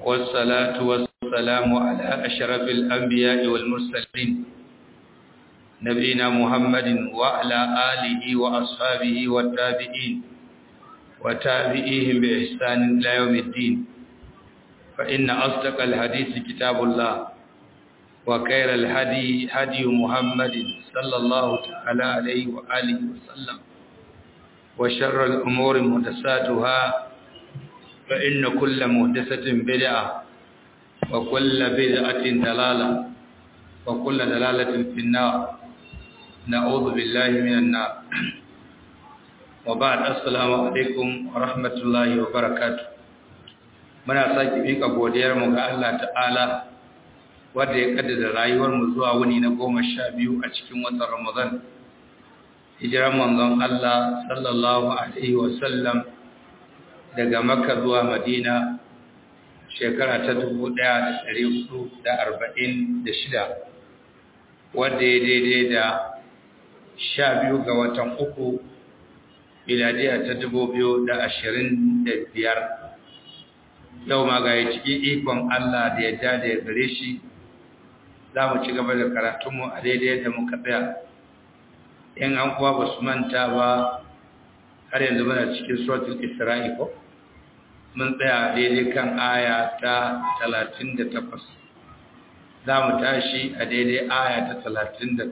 والصلاة والسلام على أشرف الأنبياء والمرسلين نبينا محمد وعلى آله وأصحابه والتابعين وتابعيهم بإحسان إلى يوم الدين فإن أصدق الحديث كتاب الله وخير الهدي هدي محمد صلى الله تعالى عليه وآله وسلم وشر الأمور محدثاتها فإن كل محدثة بدعة وكل بدعة دلالة وكل دلالة في النار نعوذ بالله من النار وبعد السلام عليكم ورحمة الله وبركاته muna sake mika godiyar mu ga Allah ta'ala wanda ya kaddara rayuwar mu zuwa wuni na goma sha biyu a cikin watan Ramadan hijiran manzon Allah sallallahu alaihi wasallam daga Makka zuwa Madina shekara ta 1446 wanda ya daidai da sha biyu ga watan uku miladiya ta 2025 yau ma ga cikin ikon Allah da ya da ya gare shi za mu ci gaba da karatunmu a daidai da muka tsaya in an kuwa ba su manta ba har yanzu muna cikin suratul isra'i ko mun tsaya daidai kan aya ta 38 za mu tashi a daidai aya ta 39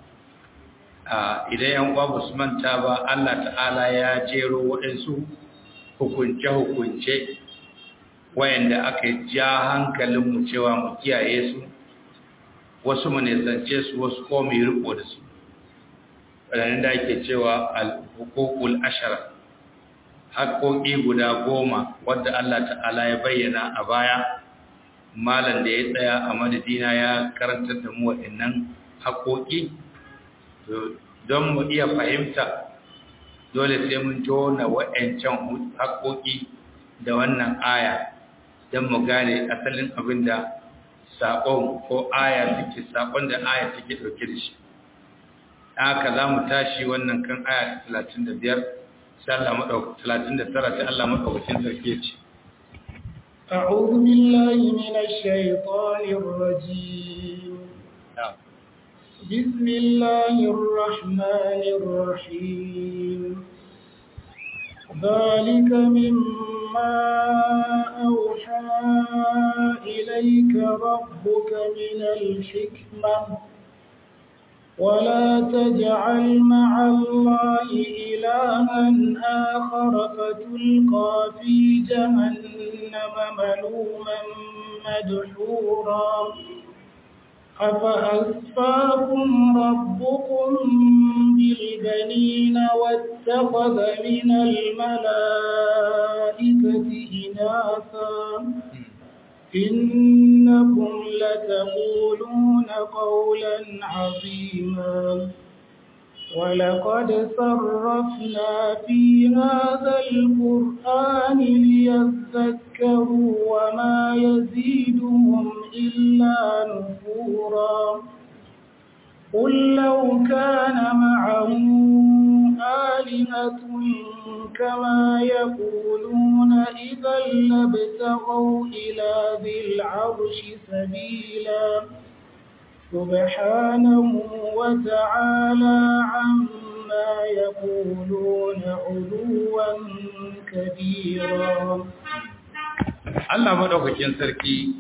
idan yan kuwa ba su manta ba Allah ta'ala ya jero waɗansu hukunce-hukunce wayanda aka ja hankalinmu cewa mu kiyaye su wasu mu nisance su wasu ko mu riko da su wadannan da ake cewa al-huququl ashara haƙoƙi guda goma wadda Allah ta'ala ya bayyana a baya malam da ya tsaya a madadina ya karantar da mu waɗannan haƙoƙi don mu iya fahimta dole sai mun tona waɗancan haƙoƙi da wannan aya don mu gane asalin abin da saƙon ko aya take saƙon da aya take ɗauke da shi haka za mu tashi wannan kan aya ta 35 sai Allah maɗauka 39 sai Allah maɗaukacin sarki ce أعوذ بالله من الشيطان الرجيم بسم الله الرحمن الرحيم ذلك مما أوحى إليك ربك من الحكمة ولا تجعل مع الله إلها آخر فتلقى في جهنم ملوما مدحورا أفأسفاكم ربكم بالبنين واتخذ من الملائكة إناثا إنكم لتقولون قولا عظيما ولقد صرفنا في هذا القرآن ليذكروا وما يزيدهم إلا نفورا قل لو كان معه آلهة كما يقولون إذا لابتغوا إلى ذي العرش سبيلا سبحانه وتعالى عما يقولون علوا كبيرا Allah madaukakin sarki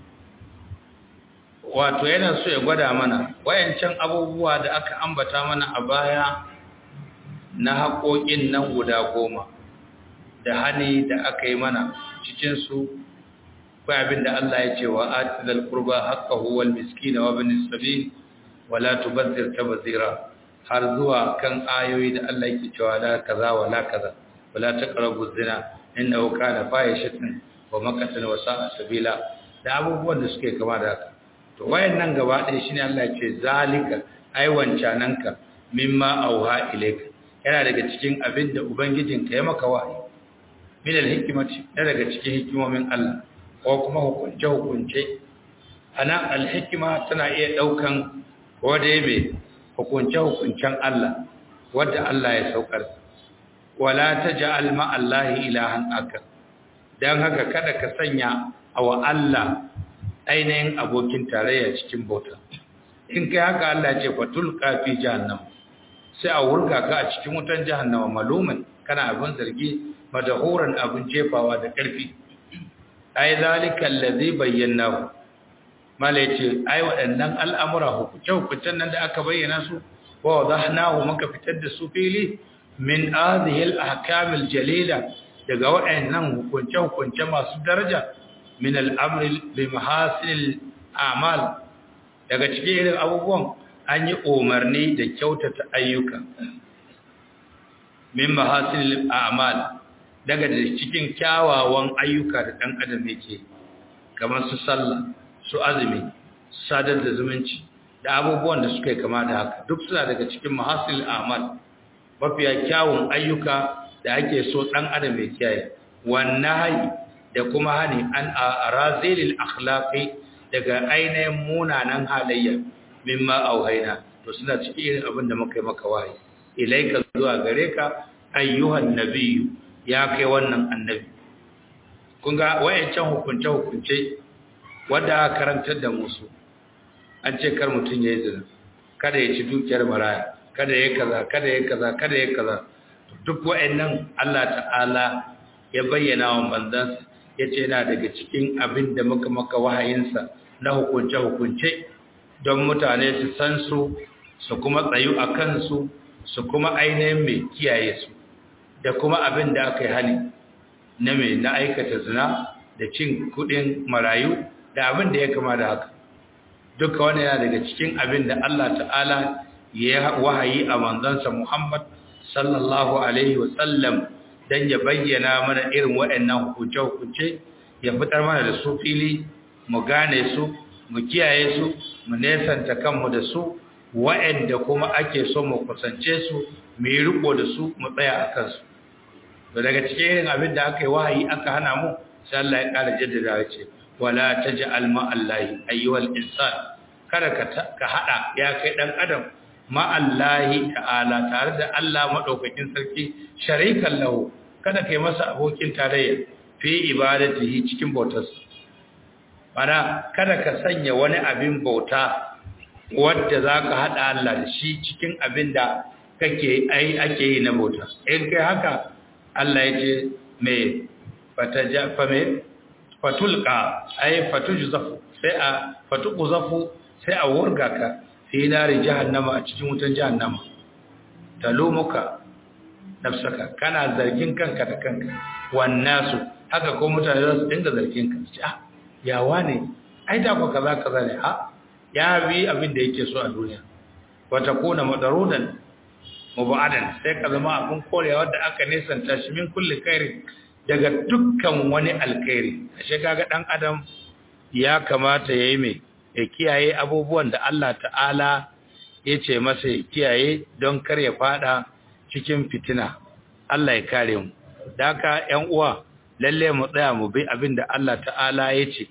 wato yana so ya gwada mana wayancan abubuwa da aka ambata mana a baya na haƙoƙin nan guda goma da hani da aka yi mana cikinsu kai abin da Allah ya ce wa atizal qurba haqqahu wal miskina wa ibn sabil wa la tubazzir tabzira har zuwa kan ayoyi da Allah yake cewa la kaza wa la kaza wa la taqrabu zina innahu kana fahishatan wa maqatan wa sa'a sabila da abubuwan da suke kama da haka to wayannan gaba ɗaya shine Allah ya ce zalika ai wancananka mimma auha ilayka yana daga cikin abin da ubangijinka ya maka wahayi min alhikmati daga cikin hikimomin Allah ko kuma hukunce hukunce ana alhikma tana iya daukan ko da yabe hukunce hukuncen Allah wanda Allah ya saukar wala taj'al ma Allah ilahan akar dan haka kada ka sanya awa Allah ainihin abokin tarayya cikin bauta in kai haka Allah ce fatul kafi jahannam sai a wurga ka a cikin wutan jahannama malumin kana abin zargi madahuran abin jefawa da ƙarfi ai zalika allazi bayyana mala yace ai waɗannan al'amura hukunce hukuncen nan da aka bayyana su wa wadahnahu muka fitar da su fili min hadhihi al-ahkam al-jalila daga waɗannan hukunce hukunce masu daraja min al-amri bi mahasil al-a'mal daga cikin irin abubuwan an yi umarni da kyautata ayyuka min mahasil al-a'mal daga cikin kyawawan ayyuka da ɗan adam yake kamar su sallah su azumi sadar da zumunci da abubuwan da suka yi kama da haka duk suna daga cikin mahasil amal mafiya kyawun ayyuka da ake so ɗan adam ya kiyaye wannan hayi da kuma hani an arazilil akhlaqi daga ainihin munanan halayya mimma auhaina to suna cikin irin abin da muka yi maka wahayi ilaika zuwa gare ka ayyuhan nabiyyu ya kai wannan annabi kun ga wayancan hukunce hukunce wanda aka karantar da musu an ce kar mutum ya yi zina kada ya ci dukiyar maraya kada ya kaza kada ya kaza kada ya kaza duk wa'annan Allah ta'ala ya bayyana wa manzansa ya ce yana daga cikin abin da muka maka wahayinsa na hukunce-hukunce don mutane su san su su kuma tsayu a kansu su kuma ainihin mai kiyaye su da kuma abin da aka yi hali na mai na aikata zina da cin kudin marayu da abin da ya kama da haka duka wani yana daga cikin abin da Allah ta'ala ya wahayi a manzansa Muhammad sallallahu alaihi wasallam don ya bayyana mana irin waɗannan hukunce-hukunce ya fitar mana da su fili mu gane su mu kiyaye su mu nesanta kanmu da su waɗanda kuma ake so mu kusance su mu yi riko da su mu tsaya a kansu to daga cikin irin abin da aka yi wahayi aka hana mu sai Allah ya ƙara jaddada ya ce wala taj'al ma Allahi ayyuhal insan kada ka ka hada ya kai dan adam ma Allahi ta'ala tare da Allah madaukakin sarki sharikan lahu kada kai masa abokin tarayya fi ibadatihi cikin bautarsa bana kada ka sanya wani abin bauta wanda zaka hada Allah da shi cikin abin da kake ai ake yi na bauta in kai haka Allah ya ce me fataja fa me fatulqa ay fatujzafu sai a fatuqzafu sai a wurga ka fi nari jahannama a cikin wutan jahannama talumuka nafsaka kana zargin kanka da kanka wannasu haka ko mutane za su dinga zargin ka ce ah yawa ne ai da ko kaza kaza ne ha ya bi abin da yake so a duniya wa takuna madarudan mubadan sai ka zama abin korewa da aka nesanta shi min kulli khairin daga dukkan wani alkhairi ashe kaga dan adam ya kamata yayi mai ya kiyaye abubuwan da Allah ta'ala ya ce masa ya kiyaye don kar ya fada cikin fitina Allah ya kare mu daka ƴan uwa lalle mu tsaya mu bi abin da Allah ta'ala ya ce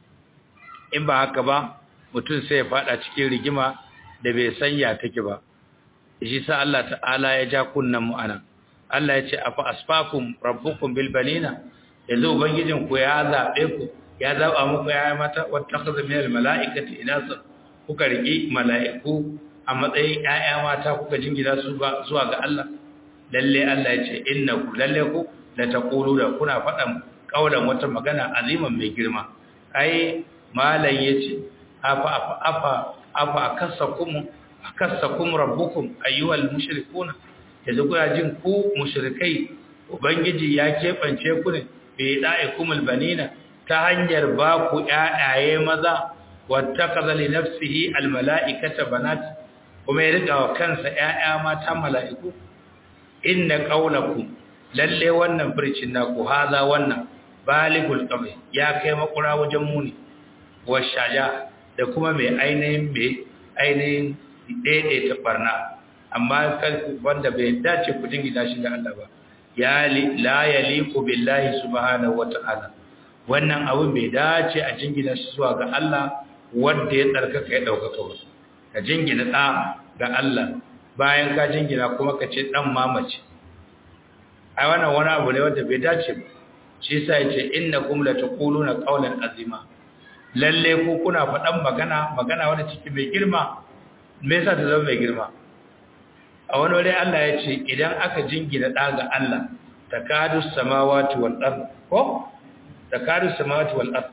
in ba haka ba mutum sai ya fada cikin rigima da bai sanya take ba shi sa Allah ta'ala ya ja kunnan mu anan Allah ya ce afa asfakum rabbukum bil banina yanzu ubangijin ku ya zabe ku ya zaba muku ya mata wattakhadha min al malaikati inasa kuka riki malaiku a matsayin ƴaƴa mata kuka jingina su ba zuwa ga Allah lalle Allah ya ce innaku lalle ku la taqulu da kuna faɗan kaulan wata magana aziman mai girma ai malan yace afa afa afa afa akasakum akasakum rabbukum ayyuhal mushrikuna yanzu kuna jin ku mushrikai ubangiji ya kebance ku ne bi da'ikumul banina ta hanyar ba ku ƴaƴaye maza wattakaza li nafsihi almala'ikata banat kuma ya rika wa kansa ƴaƴa mata mala'iku inna qawlakum lalle wannan furcin naku haza wannan baligul qawli ya kai makura wajen muni washaja da kuma mai ainihin mai ainihin daidaita barna amma kan wanda bai dace ku jingina shi ga Allah ba ya la yaliqu billahi subhanahu wata'ala wannan abin bai dace a jingina shi zuwa ga Allah wanda ya tsarkaka ya daukaka ba ka jingina da ga Allah bayan ka jingina kuma ka ce dan mamace ai wannan wani abu ne wanda bai dace ba shi yasa yace innakum lataquluna qawlan azima lalle ku kuna faɗan magana magana wanda ciki mai girma me yasa ta zama mai girma a wani wuri Allah ya ce idan aka jingina ɗa ga Allah takadu samawati wal ard ko takadu samawati wal ard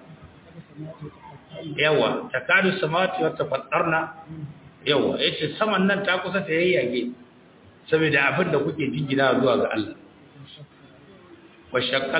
yawa takadu samawati wa tafattarna yawa yace saman nan ta kusa ta yayyage saboda abin da kuke jingina zuwa ga Allah wa shaqqal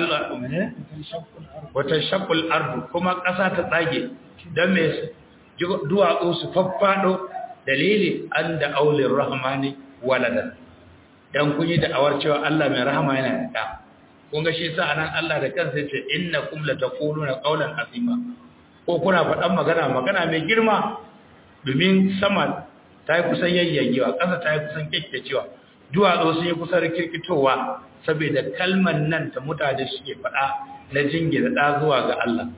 wa tashaqqal ard kuma ƙasa ta tsage dan me duwatsu su faffado dalili an da aulin rahmani walada dan kun yi da'awar cewa Allah mai rahama yana da kun ga shi sa anan Allah da kansa yace innakum lataquluna qawlan azima ko kuna faɗan magana magana mai girma domin sama ta yi kusan yayyagewa ƙasa ta yi kusan kyakkyacewa duwatsu sun yi kusan rikirkitowa saboda kalman nan ta mutane suke faɗa na jingina ɗa zuwa ga Allah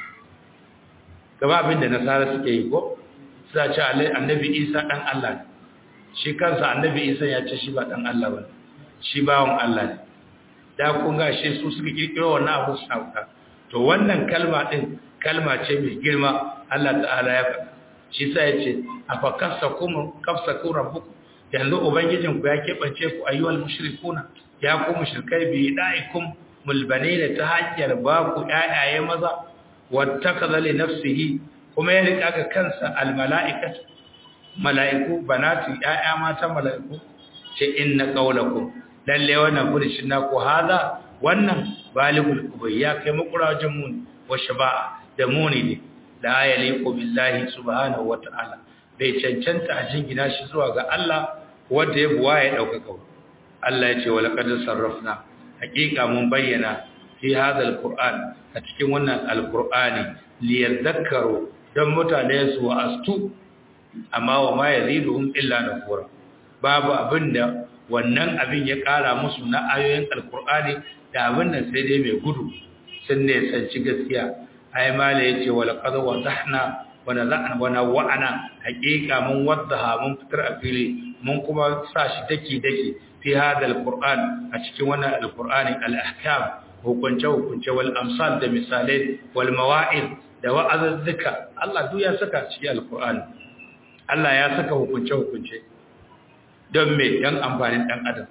gaba abin da nasara suke yi ko suna ce annabi isa ɗan Allah ne shi kansa annabi isa ya ce shi ba ɗan Allah ba shi bawon Allah ne da kun ga shi su suka kirkiro wannan abu suna wuta to wannan kalma ɗin kalma ce mai girma Allah ta'ala ya faɗa shi sa ya ce a fa kafsa kuma kafsa ku rabbuku yanzu ubangijin ku ya keɓance ku ayyuhal mushrikuna ya ku mushrikai bi da'ikum mulbanina ta hanyar ba ku ƴaƴaye maza wattakaza li nafsihi kuma ya rika ga kansa almala'ikatu mala'iku banati ƴaƴa mata mala'iku ce inna qawlakum lalle wannan furishin naku hada wannan baligul kubay ya kai makurajin mun wa shaba'a da muni ne la yaliqu billahi subhanahu wa ta'ala bai cancanta a jingina shi zuwa ga Allah wanda ya buwa ya dauka Allah ya ce wa laqad sarrafna hakika mun bayyana fi hadha alquran a cikin wannan alqur'ani liyadhakkaru dan mutane su astu amma wa ma yaziduhum illa nufura babu abinda wannan abin ya kara musu na ayoyin alqur'ani da abin nan sai dai mai gudu sun ne sanci gaskiya ai mala yace wa laqad wadahna wa nazana wa nawa'ana hakika mun wadaha mun fitar a fili mun kuma sa shi daki daki fi hada alquran a cikin wannan alqurani al-ahkam hukunce hukunce wal amsal da misalai wal mawa'id da wa'azuzzuka Allah duk ya saka cikin alqurani Allah ya saka hukunce hukunce don me dan amfanin dan adam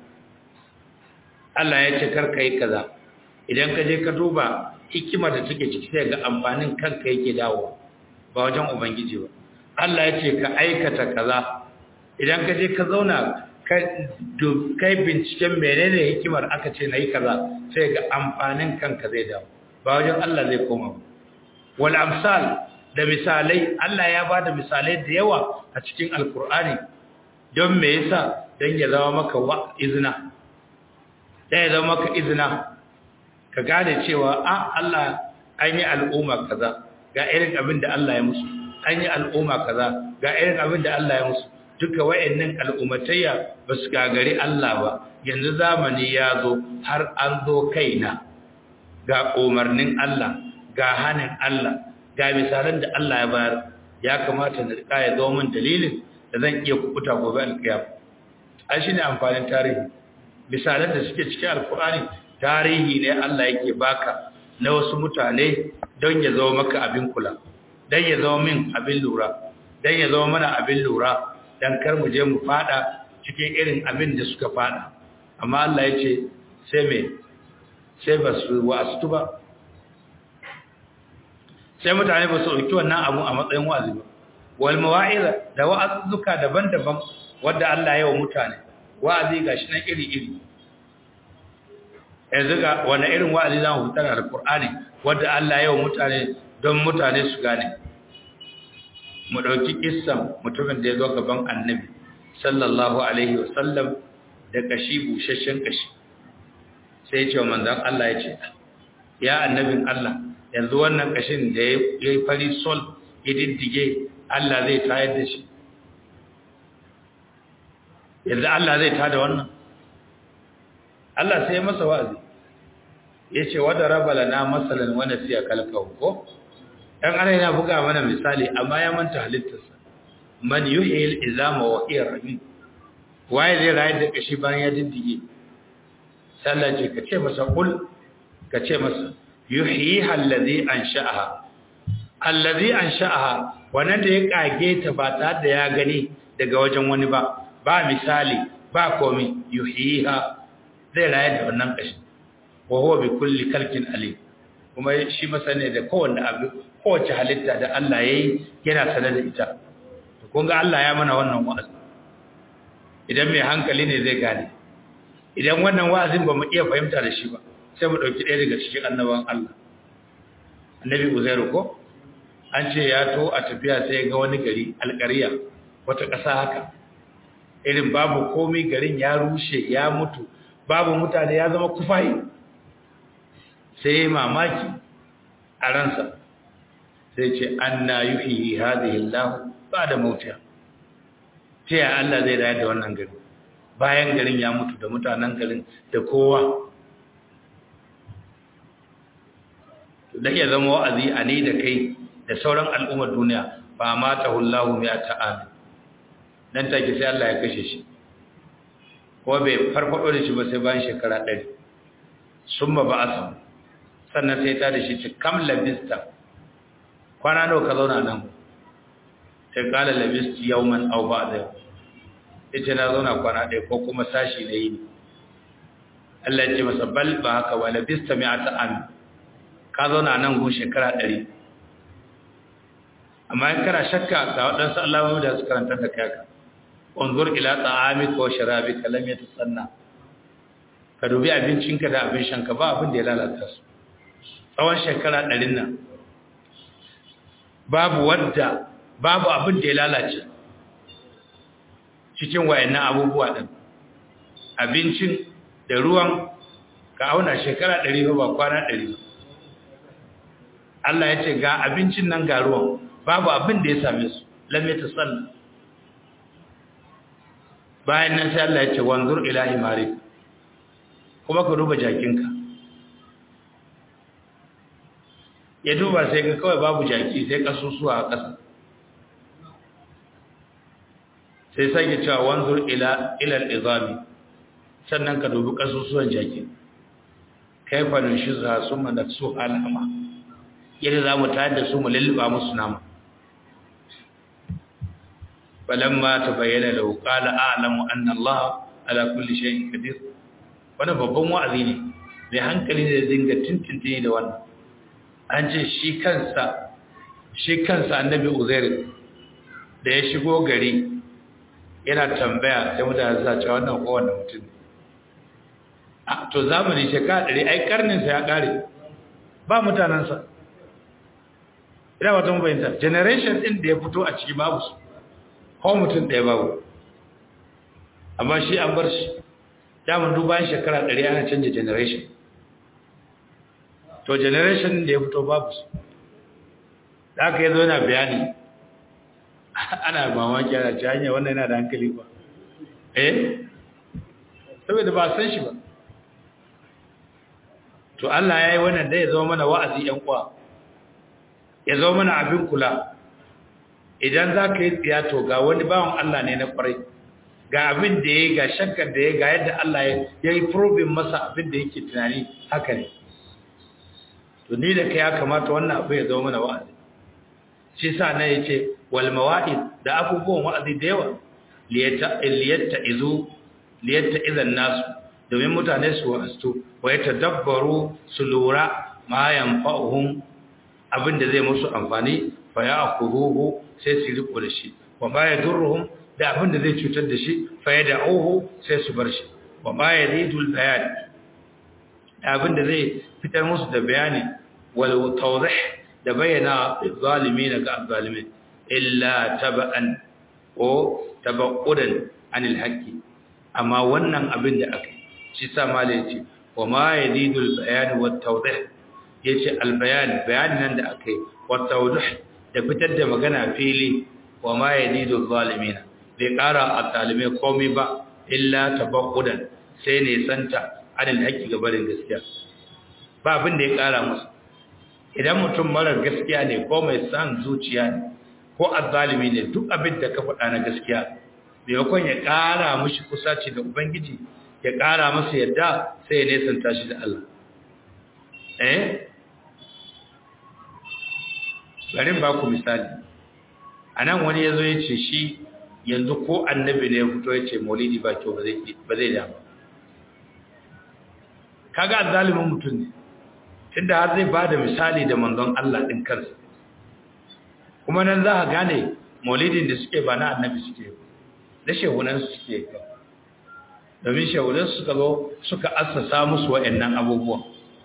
Allah ya ce kar kai kaza idan ka je ka duba hikima da take ciki sai ga amfanin kanka yake dawo ba wajen ubangiji ba Allah ya ce ka aikata kaza idan ka je ka zauna kai binciken menene hikimar aka ce na yi kaza sai ga amfanin kanka zai dawo ba wajen Allah zai koma ba wal amsal da misalai Allah ya ba da misalai da yawa a cikin alkur'ani don me yasa don ya zama maka wa izina ya zama maka izina ka gane cewa a Allah an yi al'umma kaza ga irin abin da Allah ya musu an yi al'umma kaza ga irin abin da Allah ya musu duka wayannan al'ummatayya ba su gagari Allah ba yanzu zamani ya zo har an zo kaina ga umarnin Allah ga hanin Allah ga misalan da Allah ya bayar ya kamata na rika ya zo min dalilin da zan iya kubuta gobe alkiyama ai shine amfanin tarihi misalan da suke cikin alkur'ani tarihi ne Allah yake baka na wasu mutane don ya zama maka abin kula don ya zama min abin lura don ya zama mana abin lura don kar mu je mu fada cikin irin abin da suka fada amma Allah ya ce sai me sai ba su wa'astu ba sai mutane ba su ɗauki wannan abu a matsayin wa'azi ba wal mawa'iza da wa'azuzzuka daban-daban wanda Allah ya wa mutane wa'azi gashi nan iri-iri yanzu ga wani irin wa'azi za mu fitar da Qur'ani wanda Allah ya wa mutane don mutane su gane mu dauki kissan mutumin da ya zo gaban Annabi sallallahu alaihi wasallam da kashi bushashshen kashi sai ya ce wa manzon Allah ya ce ya annabin Allah yanzu wannan kashin da ya yi fari sol ya diddige Allah zai tayar da shi yanzu Allah zai tada wannan Allah sai ya masa wa'azi ya ce wadda raba lana matsalan wani siya kalkawo ko ɗan ana yana buga mana misali amma ya manta halittarsa man yi hil izama wa iya rami waye zai rayu da ƙashi bayan ya diddige sallace ka ce masa ƙul ka ce masa yuhyiha allazi ansha'aha allazi ansha'aha wannan da ya kage ta ba tare da ya gani daga wajen wani ba ba misali ba komai yuhyiha zai raye da wannan kashi wa huwa bi kulli kalkin alim kuma shi masane da kowanne abu kowace halitta da Allah yayi yana sanar da ita to kun ga Allah ya mana wannan wa'azi idan mai hankali ne zai gane idan wannan wa'azin ba mu iya fahimta da shi ba sai mu dauki ɗaya daga cikin annaban Allah annabi Uzairu ko an ce ya to a tafiya sai ga wani gari alƙariya wata ƙasa haka irin babu komai garin ya rushe ya mutu babu mutane ya zama kufayi sai mamaki a ransa sai ce an na yuhi hadhihi Allah ba da mautiya ta ya Allah zai rayar da wannan gari bayan garin ya mutu da mutanen garin da kowa da iya zama wa'azi a ne da kai da sauran al'ummar duniya ba ma ta hullahu mai ta'ami nan take sai Allah ya kashe shi ko bai farfado da shi ba sai bayan shekara ɗari sun ba a samu sannan sai ta da shi ci kam labista kwana nawa ka zauna nan sai kala labisti yauman au ba da yau ita na zauna kwana ɗaya ko kuma sashi na yi Allah ya ce masa bal ba haka ba labista mai ata ami ka zauna nan gun shekara ɗari amma in kana shakka ga waɗansu alamomi da su karanta da kaka unzur ila ta'amika wa sharabika lam yatasanna ka dubi abincinka da abin shanka ba abin da ya lalata su tsawon shekara ɗarin nan babu wadda babu abin da ya lalace cikin wayannan abubuwa ɗin abincin da ruwan ka auna shekara ɗari ba kwana ɗari Allah ya ce ga abincin nan ga ruwan babu abin da ya same su lamme ta sanna bayan nan sai Allah ya ce wanzur ila himari kuma ka duba jakinka ya duba sai ga kawai babu jaki sai kasusuwa a ƙasa sai sake cewa wanzur ila ilal izami sannan ka dubi kasusuwan jaki kaifa nushizha summa naksu alama yadda za mu tayar da su mu lulluba musu nama falamma tabayyana lahu qala a'lamu anna Allah ala kulli shay'in qadir wannan babban wa'azi ne mai hankali da dinga tintintini da wannan an ce shi kansa shi kansa annabi uzair da ya shigo gari yana tambaya sai mutane za cewa wannan kowanne mutum a to zamani shekara ɗari ai karninsa ya ƙare ba mutanensa ina wata mabayinta generation ɗin da ya fito a ciki babu su ko mutum ɗaya babu amma shi an bar shi daman dubayen shekara ɗari ana canja generation to generation da ya fito babu su da aka yi zo yana bayani ana mamaki ana ci hanyar wannan yana da hankali ba eh saboda ba san shi ba to Allah ya yi wannan da ya zama mana wa'azi ‘yan kwa ya zama mana abin kula idan za ka yi tsiyato ga wani bawan Allah ne na kwarai ga abin da ya ga shakkar da ya ga yadda Allah ya yi probin masa abin da yake tunani haka ne to ni da ka ya kamata wannan abu ya zama mana wa'azi shi sa na ya ce wal mawa'id da abubuwan wa'azi da yawa liyatta izu liyatta izan nasu domin mutane su wa'astu wa ya tadabbaru su lura ma yanfa'uhum abin da zai musu amfani fa ya akuruhu sai su riko da shi wa ma yadurruhum da abin da zai cutar da shi fa ya da'uhu sai su bar shi wa ma yaridul bayan da abin da zai fitar musu da bayani wal tawdih da bayyana zalimin ga zalimin illa taba'an ko tabaqqudan anil haqqi amma wannan abin da aka shi sa malai yace wa ma yaridul bayan wat tawdih yace al bayan bayanin nan da aka yi wat tawdih da fitar da magana fili wa ma yadidu zalimin bai kara a talimai komai ba illa tabaqqudan sai ne santa adal haƙi gabarin gaskiya ba abin da ya kara musu idan mutum marar gaskiya ne ko mai san zuciya ne ko azzalimi ne duk abin da ka faɗa na gaskiya maimakon ya kara mushi kusaci da ubangiji ya kara masa yadda sai ya nesanta shi da Allah eh bari ba ku misali anan wani yazo ya ce shi yanzu ko annabi ne ya fito ya ce maulidi ba kyau ba zai ba zai da kaga zalimin mutum ne tunda har zai bada misali da manzon Allah din kansa kuma nan za ka gane maulidin da suke ba na annabi suke da shehunan su suke domin shehunan suka zo suka assasa musu wa'annan abubuwan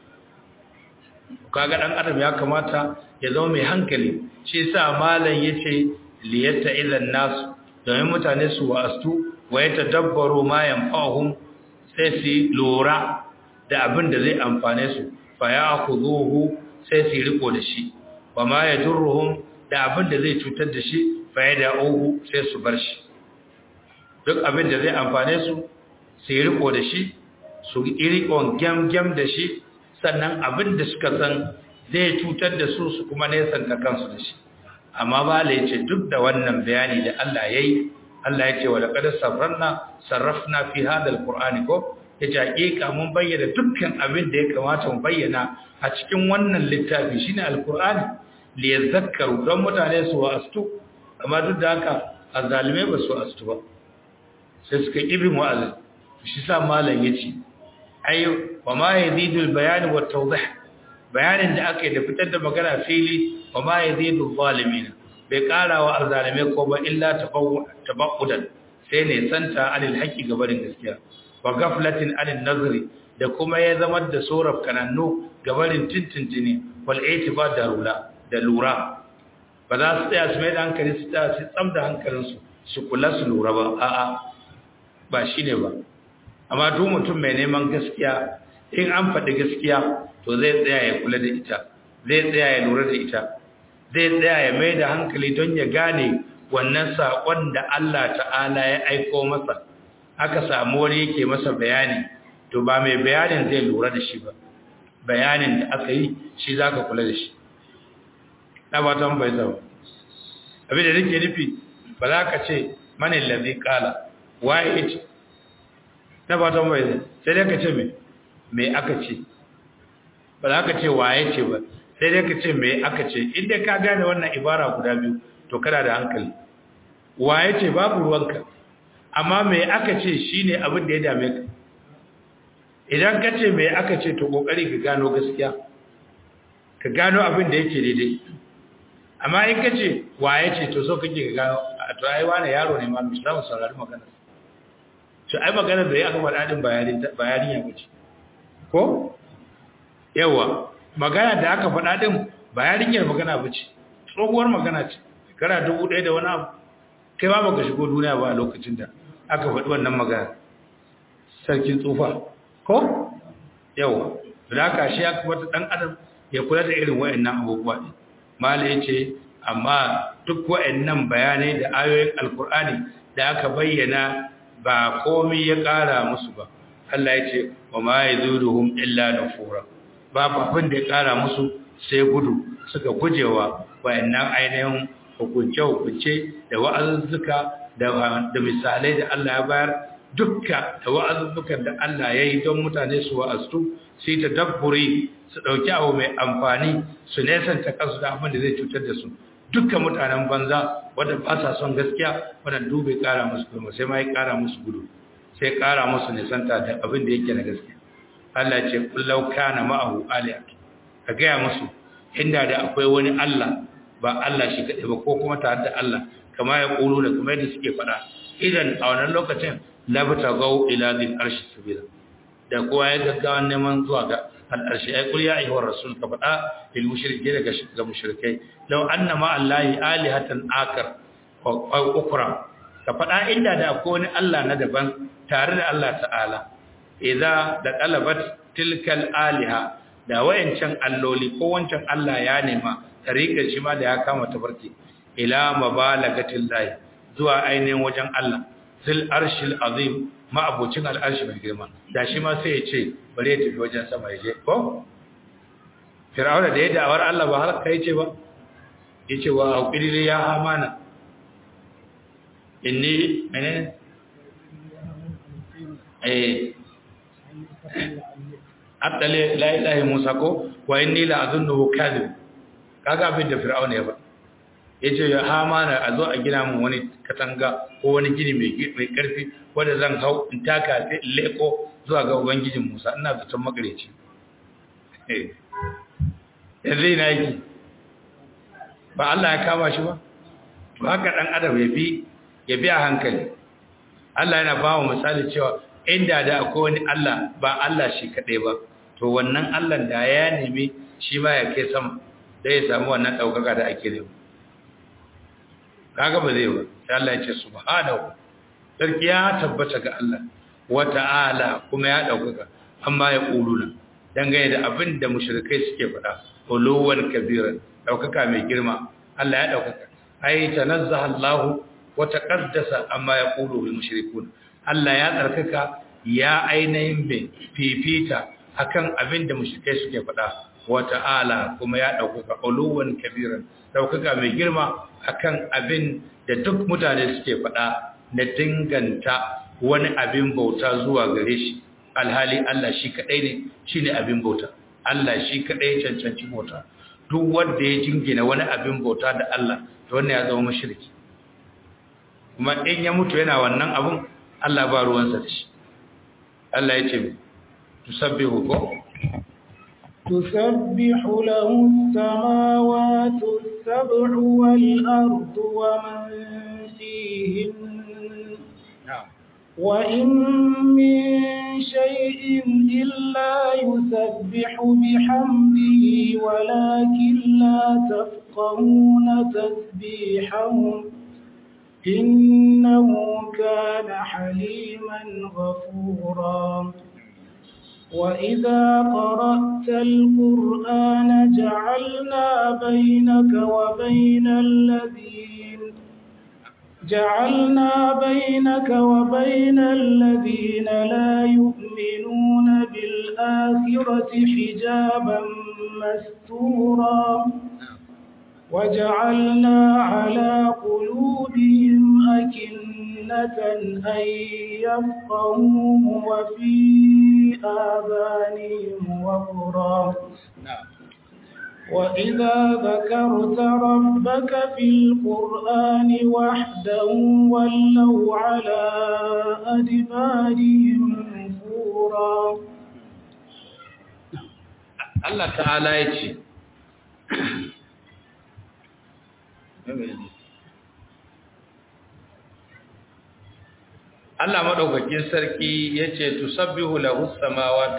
kaga dan adam ya kamata ya zama mai hankali shi yasa malam yace liyatta idan nas domin mutane su wa'astu wa yatadabbaru ma yanfa'uhum sai su lura da abin da zai amfane su fa ya'khudhuhu sai su riko da shi wa ma yadurruhum da abin da zai cutar da shi fa yada'uhu sai su bar shi duk abin da zai amfane su su riko da shi su riko gam gam da shi sannan abin da suka san zai cutar da su su kuma nesanta kansu da shi amma ba la yace duk da wannan bayani da Allah yayi Allah yace wa laqad sarrafna sarrafna fi hada alqur'ani ko yace hakika mun bayyana dukkan abin da ya kamata mu bayyana a cikin wannan littafi shine alqur'ani li yadhakkaru don mutane su wa'astu amma duk da haka azalimai ba su wa'astu ba sai suka ibin wa'azi shi sa malam yace ayo wa ma yazidu albayan wa tawdih bayanin da aka yi da fitar da magana fili wa ma yazidu zalimin bai kara wa azzalime ko ba illa tabawudan sai ne santa alil haqqi gabarin gaskiya wa ghaflatin anil nazri da kuma ya zama da soraf kanannu gabarin tintintini wal itiba da rula da lura ba za su tsaya su mai da hankali su tsaya su tsam da hankalinsu su kula su lura ba a'a ba shine ba amma duk mutum mai neman gaskiya in an faɗi gaskiya to zai tsaya ya kula da ita zai tsaya ya lura da ita zai tsaya ya mai da hankali don ya gane wannan saƙon da Allah ta'ala ya aiko masa aka samu wani yake masa bayani to ba mai bayanin zai lura da shi ba bayanin da aka yi shi za ka kula da shi na ba ta bai zama abin da nake nufi ba za ka ce manin lazi kala waye ce na ba ta bai zama sai dai ka ce mai me aka ce ba za ka ce waye ce ba sai dai ka ce me aka ce inda ka gane wannan ibara guda biyu to kana da hankali waye ce babu ruwanka amma me aka ce shine abin da ya dame ka idan ka ce me aka ce to kokari ka gano gaskiya ka gano abin da yake daidai amma in ka ce waye ce to so kake ka gano to ai wani yaro ne ma misalan saurari magana to ai magana da ya aka faɗa din bayanin ya wuce ko yawa magana da aka faɗa din ba yarinyar magana ba ce tsohuwar magana ce shekara dubu ɗaya da wani abu kai ba baka shigo duniya ba a lokacin da aka faɗi wannan magana sarkin tsufa ko yawa da haka shi aka wata ɗan adam ya kula da irin wa'annan abubuwa ɗin mala ya ce amma duk wa'annan bayanai da ayoyin alkur'ani da aka bayyana ba komai ya ƙara musu ba Allah ya ce wa ma yazuruhum illa nufura babu abin da ya kara musu sai gudu suka gujewa wayannan ainihin hukunce hukunce da wa'azuzzuka da da misalai da Allah ya bayar dukka da wa'azuzzukan da Allah ya yi don mutane su wa'astu su yi tadabburi su dauki abu mai amfani su nesanta kansu da abin da zai cutar da su dukkan mutanen banza wanda ba sa son gaskiya wanda dube kara musu kuma sai ma ya kara musu gudu sai ƙara musu nisanta da abin da yake na gaske Allah ce kullau kana ma'ahu aliyatu ka gaya musu inda da akwai wani Allah ba Allah shi kaɗai ba ko kuma tare da Allah kama ya ƙulu da kuma yadda suke faɗa idan a wannan lokacin labata gau ila zil arshi sabila da kowa ya gaggawa neman zuwa ga al'arshi ai kul ya ayyuhar rasul ka faɗa lil mushrike daga ga mushrikai law anna ma allahi alihatan akar wa ukra ka faɗa inda da akwai wani Allah na daban tare da Allah ta'ala idza da talabat tilkal aliha da wayancan alloli ko wancan Allah ya nema tariƙar shi ma da ya kama tafarki ila mabalagatil lahi zuwa ainihin wajen Allah zil arshil azim ma abucin al'arshi mai girma da shi ma sai ya ce bare ya tafi wajen sama ya je ko fir'auna da ya da'awar Allah ba har kai ce ba yace wa aqili ya amana inni menene eh attale la ilaha musa ko wa inni la azunnuhu kadhib kaga abin da fir'auna ya ba yace ya hamana a zo a gina mun wani katanga ko wani gini mai mai karfi wanda zan hau in taka sai in leko zuwa ga ubangijin musa ina zaton magareci eh yanzu ina yi ba Allah ya kama shi ba to haka dan adam ya bi ya bi a hankali Allah yana ba mu misali cewa inda da akwai wani Allah ba Allah shi kaɗai ba to wannan Allah da ya nemi shi ma ya kai sama da ya samu wannan ɗaukaka da ake nema kaga ba zai ba sai Allah ya ce subhanahu sarki ya tabbata ga Allah wa ta'ala kuma ya ɗaukaka amma ya ƙuluna dangane da abin da mushrikai suke faɗa uluwan kabiran ɗaukaka mai girma Allah ya ɗaukaka ai tanazzaha Allah wa taqaddasa amma yaqulu al mushrikun Allah ya tsarkaka ya ainihin bin fifita akan abin da mushrikai suke faɗa wa ta'ala kuma ya ɗaukaka uluwan kabiran ɗaukaka mai girma akan abin da duk mutane suke faɗa na dinganta wani abin bauta zuwa gare shi alhali Allah shi kaɗai ne shi ne abin bauta Allah shi kaɗai cancanci bauta duk wanda ya jingina wani abin bauta da Allah to wannan ya zama mashirki kuma in ya mutu yana wannan abun Allah ba ruwansa da shi Allah ya ce tusabbihu ko تسبح له السماوات السبع والأرض ومن فيهن na'am وإن من شيء إلا يسبح بحمده ولكن لا تفقهون تسبيحهم إنه كان حليما غفورا وإذا قرأت القرآن جعلنا بينك وبين الذين جعلنا بينك وبين الذين لا يؤمنون بالآخرة حجابا مستورا وجعلنا على قلوبهم أكنة أن يفقهوه وفي آذانهم وقرا na'am وإذا ذكرت ربك في القرآن وحده ولوا على أدبارهم نفورا Allah ta'ala ya ce Allah maɗaukakin sarki ya ce tusabbihu lahu samawati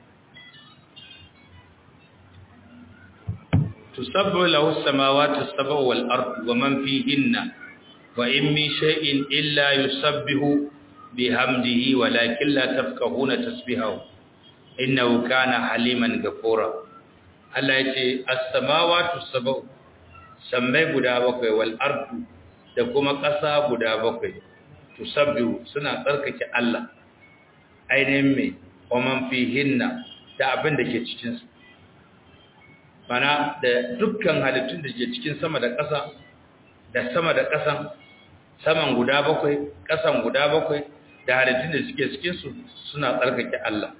tusabbihu lahu samawati sab'u wal ardu wa man fihinna wa in min shay'in illa yusabbihu bihamdihi walakin la tafqahuna tasbihahu innahu kana haliman ghafura Allah yace as-samawati sab'u sammai guda bakwai wal ardu da kuma ƙasa guda bakwai tusabbihu suna tsarkake Allah ainihin me waman fihinna da abin da ke cikin su mana da dukkan halittun da ke cikin sama da ƙasa da sama da ƙasan saman guda bakwai ƙasan guda bakwai da halittun da suke cikin su suna tsarkake Allah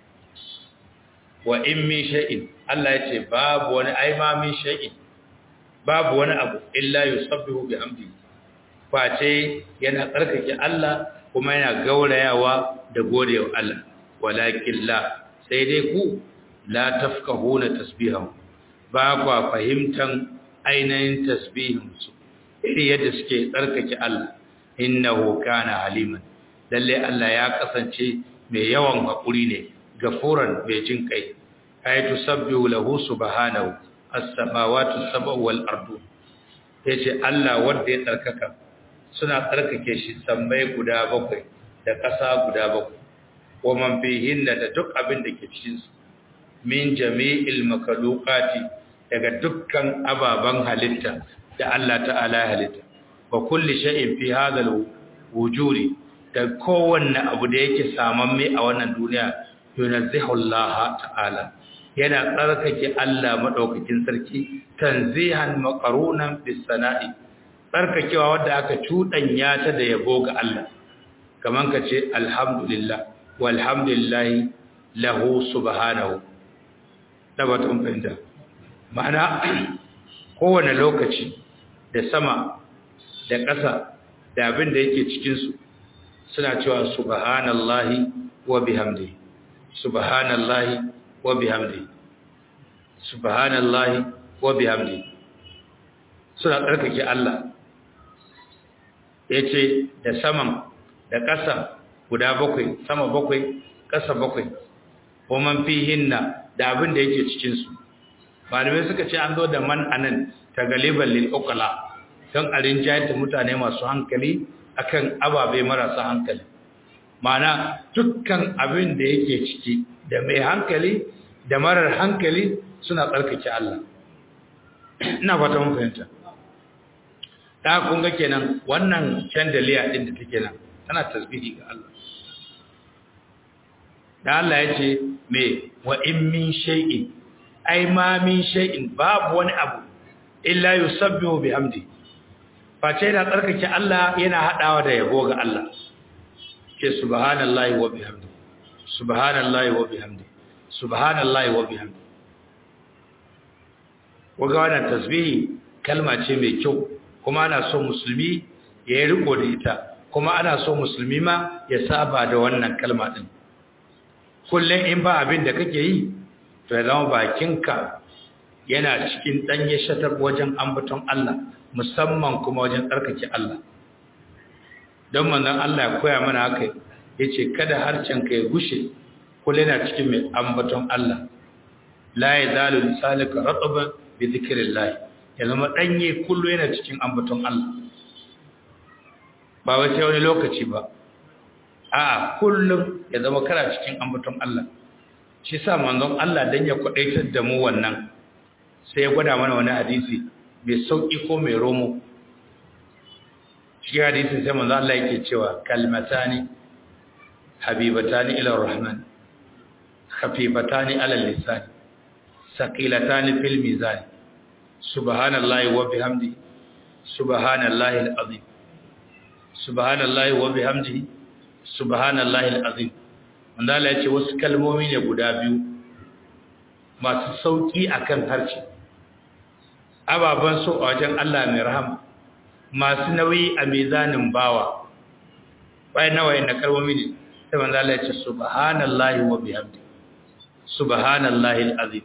wa in min shay'in Allah yace babu wani aima min shay'in babu wani abu illa yusabbihu bihamdihi face yana tsarkake Allah kuma yana gaurayawa da godewa Allah walakin la sai dai ku la tafqahuna tasbihahu ba kwa fahimtan ainihin tasbihin su iri yadda suke tsarkake Allah innahu kana haliman lalle Allah ya kasance mai yawan hakuri ne gafuran mai jin kai ayatu sabbihu lahu subhanahu as-samawati sab'u wal ardu yace Allah wanda ya tsarkaka suna tsarkake shi sammai guda bakwai da ƙasa guda bakwai wa man fihinna da duk abin da ke cikin su min jami'il makalukati daga dukkan ababan halitta da Allah ta'ala ya halitta wa kulli shay'in fi hadha wujudi da kowanne abu da yake samamme a wannan duniya yunazzihu Allah ta'ala yana tsarkake Allah madaukakin sarki tanzihan maqarunan bis sana'i tsarkakewa wadda aka cuɗanya ta da yabo ga Allah kaman ka ce alhamdulillah walhamdulillahi lahu subhanahu da ba ta fahimta ma'ana kowane lokaci da sama da ƙasa da abin da yake cikinsu suna cewa subhanallahi wa bihamdi subhanallahi wa bihamdi subhanallahi wa bihamdi suna tsarkake Allah yace da saman da ƙasa guda bakwai sama bakwai ƙasa bakwai wa man fihinna da abin da yake cikin su malamai suka ce an zo da man anan ta galiban lil uqala don a rinjayar mutane masu hankali akan ababe marasa hankali mana dukkan abin da yake ciki da mai hankali da marar hankali suna tsarkake Allah ina fata mun fahimta da kun ga kenan wannan chandelier din da take nan tana tasbihi ga Allah da Allah ya ce me wa in min shay'in ai ma min shay'in babu wani abu illa yusabbihu bihamdi face yana tsarkake Allah yana hadawa da yabo ga Allah ke subhanallahi wa bihamdi subhanallahi wa bihamdi subhanallahi wa bihamdi waga wannan tasbihi kalma ce mai kyau kuma ana so musulmi ya yi riko da ita kuma ana so musulmi ma ya saba da wannan kalma din kullum in ba abin da kake yi to ya zama bakinka yana cikin ɗanye shatar wajen ambaton Allah musamman kuma wajen tsarkake Allah don manzon Allah ya koya mana haka ya ce kada harcenka ya gushe kullum yana cikin mai ambaton Allah la ya zalu lisalika rataban bi zikrillah ya zama ɗanye kullum yana cikin ambaton Allah ba wai sai wani lokaci ba a kullum ya zama kana cikin ambaton Allah shi sa manzon Allah dan ya kwadaitar da mu wannan sai ya gwada mana wani hadisi mai sauki ko mai romo shi hadisin sai manzon Allah yake cewa kalmatani habibatani ila rahman khafifatani ala lisan saqilatani fil mizan subhanallahi wa bihamdi subhanallahi alazim subhanallahi wa bihamdihi subhanallahi alazim wanda Allah ya ce wasu kalmomi ne guda biyu masu sauki akan harshe ababan so a wajen Allah mai rahama masu nauyi a mizanin bawa bayan nawa na kalmomi ne sai wanda Allah ya ce subhanallahi wa bihamdi subhanallahi alazim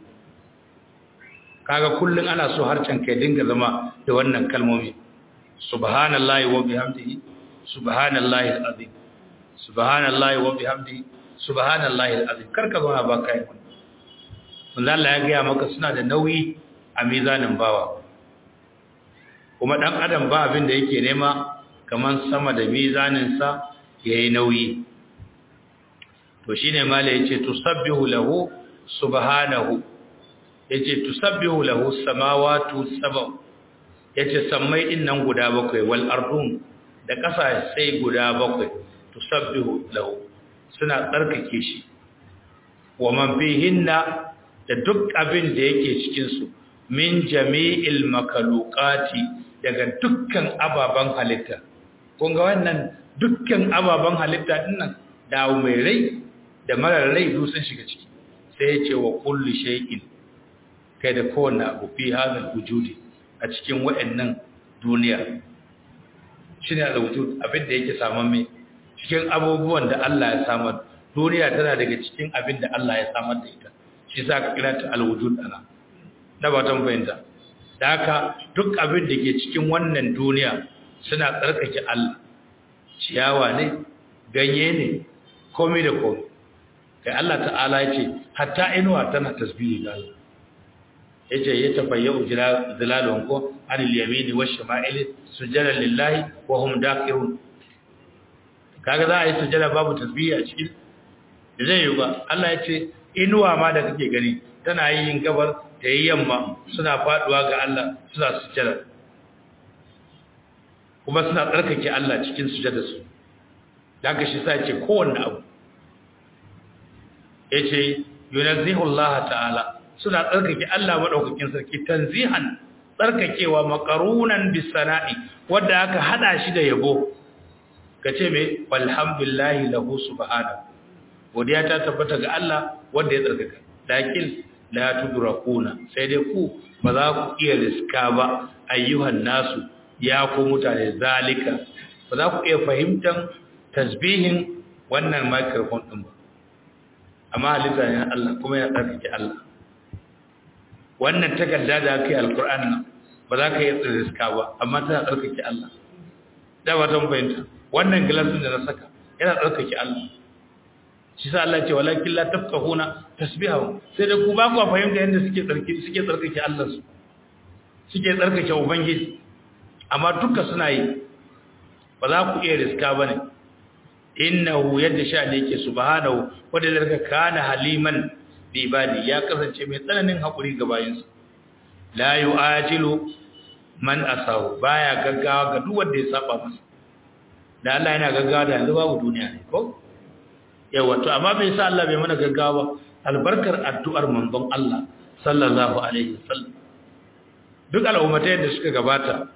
kaga kullun ana so harcen kai dinga zama da wannan kalmomi subhanallahi wa bihamdihi subhanallahi alazim subhanallahi wa bihamdihi subhanallahi alazim karka zauna ba kai wanda Allah ya gaya maka suna da nauyi a mizanin bawa kuma dan adam ba abin da yake nema kaman sama da mizanin sa yayi nauyi to shine mala yace tusabbihu lahu subhanahu yace tusabbihu lahu samawati sab'a yace sammai din nan guda bakwai wal ardun da kasa sai guda bakwai tusabbihu lahu suna tsarkake shi wa man fihinna da duk abin da yake cikin su min jami'il makalukati daga dukkan ababan halitta kun ga wannan dukkan ababan halitta dinnan dawo mai rai da marar rai duk sun shiga ciki sai ya ce wa kullu shay'in kai da kowanne abu fi hadal wujudi a cikin wayannan duniya shine al-wujud abin da yake saman mai cikin abubuwan da Allah ya samar duniya tana daga cikin abin da Allah ya samar da ita shi za ka kira ta al-wujud ana da ba tan fahimta da haka duk abin da ke cikin wannan duniya suna tsarkake Allah ciyawa ne ganye ne komai da komai kai Allah ta'ala ya ce hatta inuwa tana tasbihi ga Allah yace ya tafayyu zilalun ko anil yamini wash shama'ili sujada lillahi wa hum daqirun kaga za a yi sujada babu tasbihi a cikin zai yi ba Allah ya ce inuwa ma da kake gani tana yin gabar ta yi yamma suna faduwa ga Allah suna sujada kuma suna tsarkake Allah cikin sujada su da haka shi sa ce kowanne abu yace yunazzihu Allah ta'ala suna tsarkake Allah madaukakin sarki tanzihan tsarkakewa makarunan bisana'i wanda aka hada shi da yabo kace me walhamdulillahi lahu subhanahu godiya ta tabbata ga Allah wanda ya tsarkaka lakin la tudrakuna sai dai ku ba za ku iya riska ba ayyuhan nasu ya ku mutane zalika ba za ku iya fahimtar tasbihin wannan microphone din ba amma halitta ne Allah kuma ya tsarkake Allah wannan takarda da aka yi alkur'an nan ba za ka yi riska ba amma tana tsarkake Allah da ba ta fahimta wannan gilasin da na saka yana tsarkake Allah shi sa Allah ce walakin la tafqahuna tasbihahu sai da ku ba ku fahimta yadda suke tsarki suke tsarkake Allah su suke tsarkake ubangiji amma duka suna yi ba za ku iya riska bane innahu yadda sha ne yake subhanahu wanda daga kana haliman bi ibadi ya kasance mai tsananin hakuri ga bayinsa la yu'ajilu man asahu baya gaggawa ga duk wanda ya saba masa da Allah yana gaggawa da yanzu babu duniya ne ko yawa to amma bai sa Allah bai mana gaggawa albarkar addu'ar manzon Allah sallallahu alaihi wasallam duk al'ummatai da suka gabata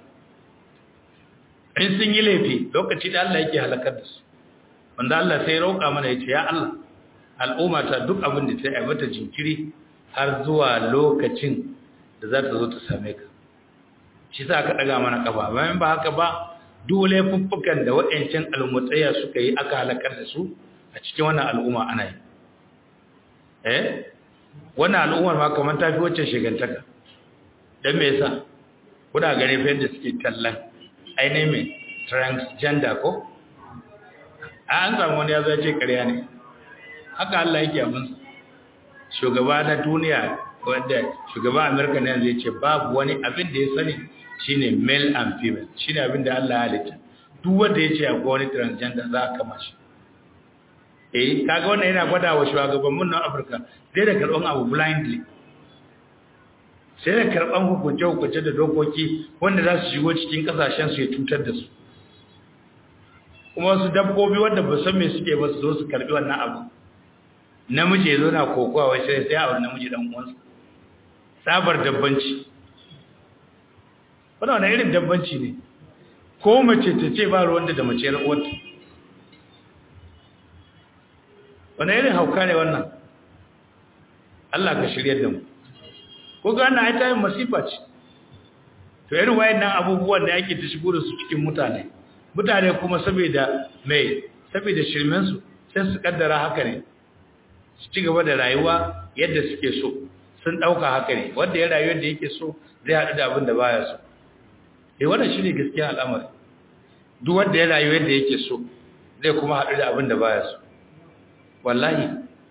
in sun yi laifi lokaci da Allah yake halakar da su wanda Allah sai roƙa mana yace ya Allah al'umma ta duk abin da ta yi mata jinkiri har zuwa lokacin da za ta zo ta same ka shi sa aka daga mana kafa bayan ba haka ba dole fuffukan da waɗancan almutsaya suka yi aka halakar da su a cikin wannan al'umma ana yi eh wannan al'ummar ma kamar ta fi wacce shigantaka don me yasa kuna gane fa yadda suke tallan ainihin mai transgender ko a an samu wani ya zai ce karya ne haka Allah yake abin shugaba na duniya wanda shugaba Amerika ne zai ce babu wani abin da ya sani shine male and female shine abin da Allah ya halitta duk wanda ya ce akwai wani transgender za a kama shi eh kaga wannan yana gwada wa shugabannin na Afirka zai da karban abu blindly sai da karban hukunce hukunce da dokoki wanda za su shigo cikin kasashen su ya cutar da su kuma wasu dabbobi wanda ba san me suke ba su zo su karbi wannan abu namiji ya zo na kokowa wai sai sai a namiji dan uwansa sabar dabbanci wannan wani irin dabbanci ne ko mace ta ce ba ruwanta da mace uwarta wani irin hauka ne wannan Allah ka shirya da mu ko ga wannan aita yin masifa ce to irin wayannan abubuwan da yake ta shigo da su cikin mutane mutane kuma saboda mai saboda shirmen su sai su kaddara haka ne su ci gaba da rayuwa yadda suke so sun dauka haka ne wanda ya rayu yadda yake so zai haɗu da abin da baya so eh wannan shine gaskiya al'amari duk wanda ya rayu yadda yake so zai kuma haɗu da abin da baya so wallahi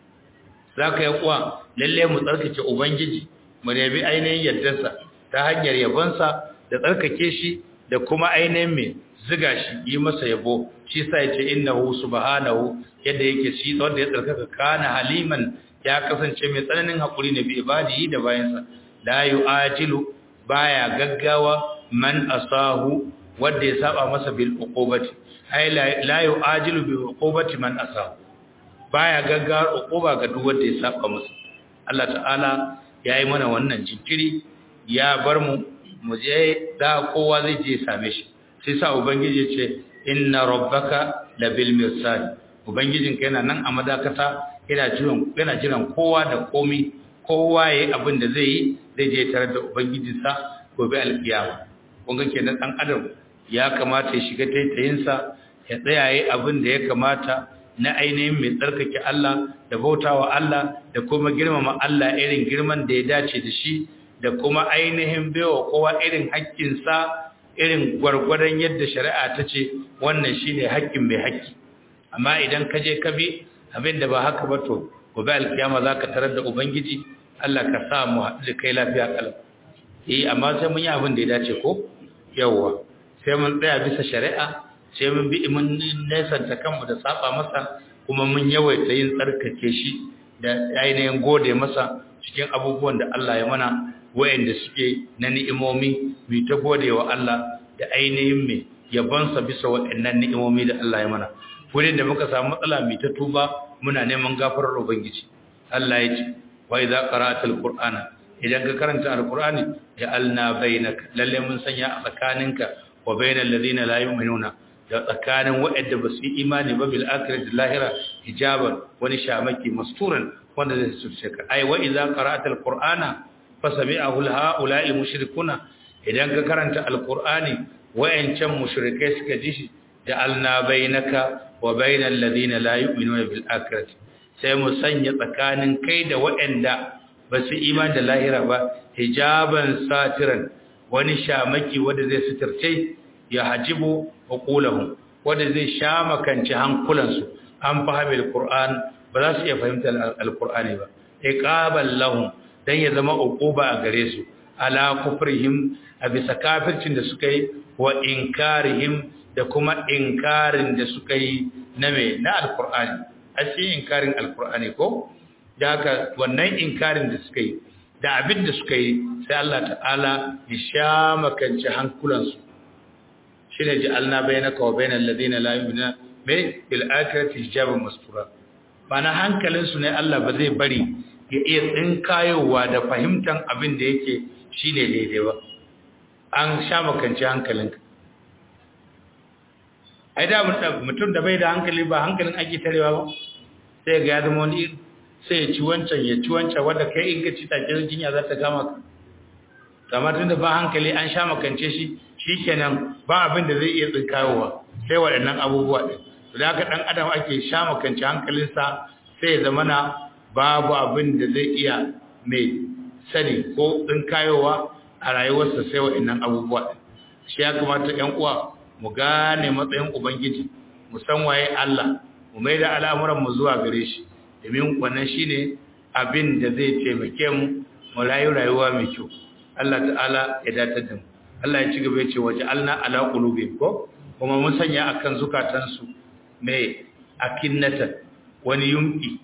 zaka yi kuwa lalle mu tsarkake ubangiji mu yabi ainihin yardarsa ta hanyar yabonsa da tsarkake shi da kuma ainihin mai ziga shi yi masa yabo shi sa ya ce innahu subhanahu yadda yake shi wanda ya tsarkaka kana haliman ya kasance mai tsananin hakuri ne bi ibadihi da bayansa la yu'ajilu baya gaggawa man asahu wanda ya saba masa bil uqubati ai la yu'ajilu bi uqubati man asahu baya gaggawa uquba ga duk wanda ya saba masa Allah ta'ala yayi mana wannan jinkiri ya bar mu mu je da kowa zai je same shi sai sa ubangiji ce inna rabbaka labil mirsad ubangijinka yana nan a madakata yana jiran yana jiran kowa da komi kowa yayi abin da zai yi zai je tare da ubangijinsa gobe alkiyama kun ga kenan dan adam ya kamata ya shiga taitayinsa ya tsaya yayi abin da ya kamata na ainihin mai tsarkake Allah da bautawa Allah da kuma girmama Allah irin girman da ya dace da shi da kuma ainihin baiwa kowa irin haƙƙinsa irin gwargwadon yadda shari'a ta ce wannan shine haƙƙin mai haƙƙi amma idan ka je ka bi abin da ba haka ba to gobe alkiyama za ka tarar da ubangiji Allah ka sa mu haɗu da kai lafiya kalam eh amma sai mun yi abin da ya dace ko yawwa sai mun tsaya bisa shari'a sai mun bi mun nesanta kanmu da saba masa kuma mun yawaita yin tsarkake shi da ainihin gode masa cikin abubuwan da Allah ya mana wayanda suke na ni'imomi mu ta gode wa Allah da ainihin me yabonsa bisa waɗannan ni'imomi da Allah ya mana wurin da muka samu matsala mu ta tuba muna neman gafarar ubangiji Allah ya ce wa idza qara'atal qur'ana idan ka karanta alqur'ani ja'alna bainaka lalle mun sanya a tsakaninka wa bainal ladina la yu'minuna da tsakanin waɗanda ba su yi imani ba bil akhirati lahira hijaban wani shamaki masturan wanda zai surce ka ai wa idza qara'ta alqur'ana fasami'ahu haula'i mushrikuna idan ka karanta alqur'ani wayancan mushrikai suka ji shi ja'alna bainaka wa bainal ladina la yu'minuna bil akhirati sai mu sanya tsakanin kai da waɗanda ba su imani da lahira ba hijaban satiran wani shamaki wanda zai suturce ya hajibu uqulahum wanda zai shamakanci hankulansu an fahimi alquran ba za su iya fahimtar alqurani ba iqaban lahum dan ya zama uquba a gare su ala kufrihim a bisa kafircin da suka yi wa inkarihim da kuma inkarin da suka yi na me na alqurani ashe inkarin alqurani ko da haka wannan inkarin da suka yi da abin da suka yi sai Allah ta'ala ya sha makanci hankulansu shi ne ji alna bai na kawo bai na ladina lamina mai bil'akirati hijabin mastura ba na hankalinsu ne Allah ba zai bari ya iya tsinkayowa da fahimtar abin da yake shi ne daidai ba an sha makanci hankalinka ai da mutum da bai da hankali ba hankalin ake tarewa ba sai ga ya zama wani iri sai ya ci wancan ya ci wancan wanda kai in ka ci take jinya za ta gama ka kamar tunda ba hankali an sha makance shi shikenan ba abin da zai iya tsinkayowa sai waɗannan abubuwa ɗin to da haka ɗan adam ake sha makance hankalinsa sai ya zamana babu abin da zai iya mai sani ko tsinkayowa a rayuwarsa sai waɗannan abubuwa ɗin shi ya kamata ƴan uwa mu gane matsayin ubangiji mu san waye Allah mu mai da al'amuran mu zuwa gare shi domin wannan shine abin da zai taimake mu mu rayu rayuwa mai kyau Allah ta'ala ya datar da mu Allah ya ci gaba ya ce waje alna ala qulubi ko kuma mun sanya akan zukatansu mai akinnata wani yumki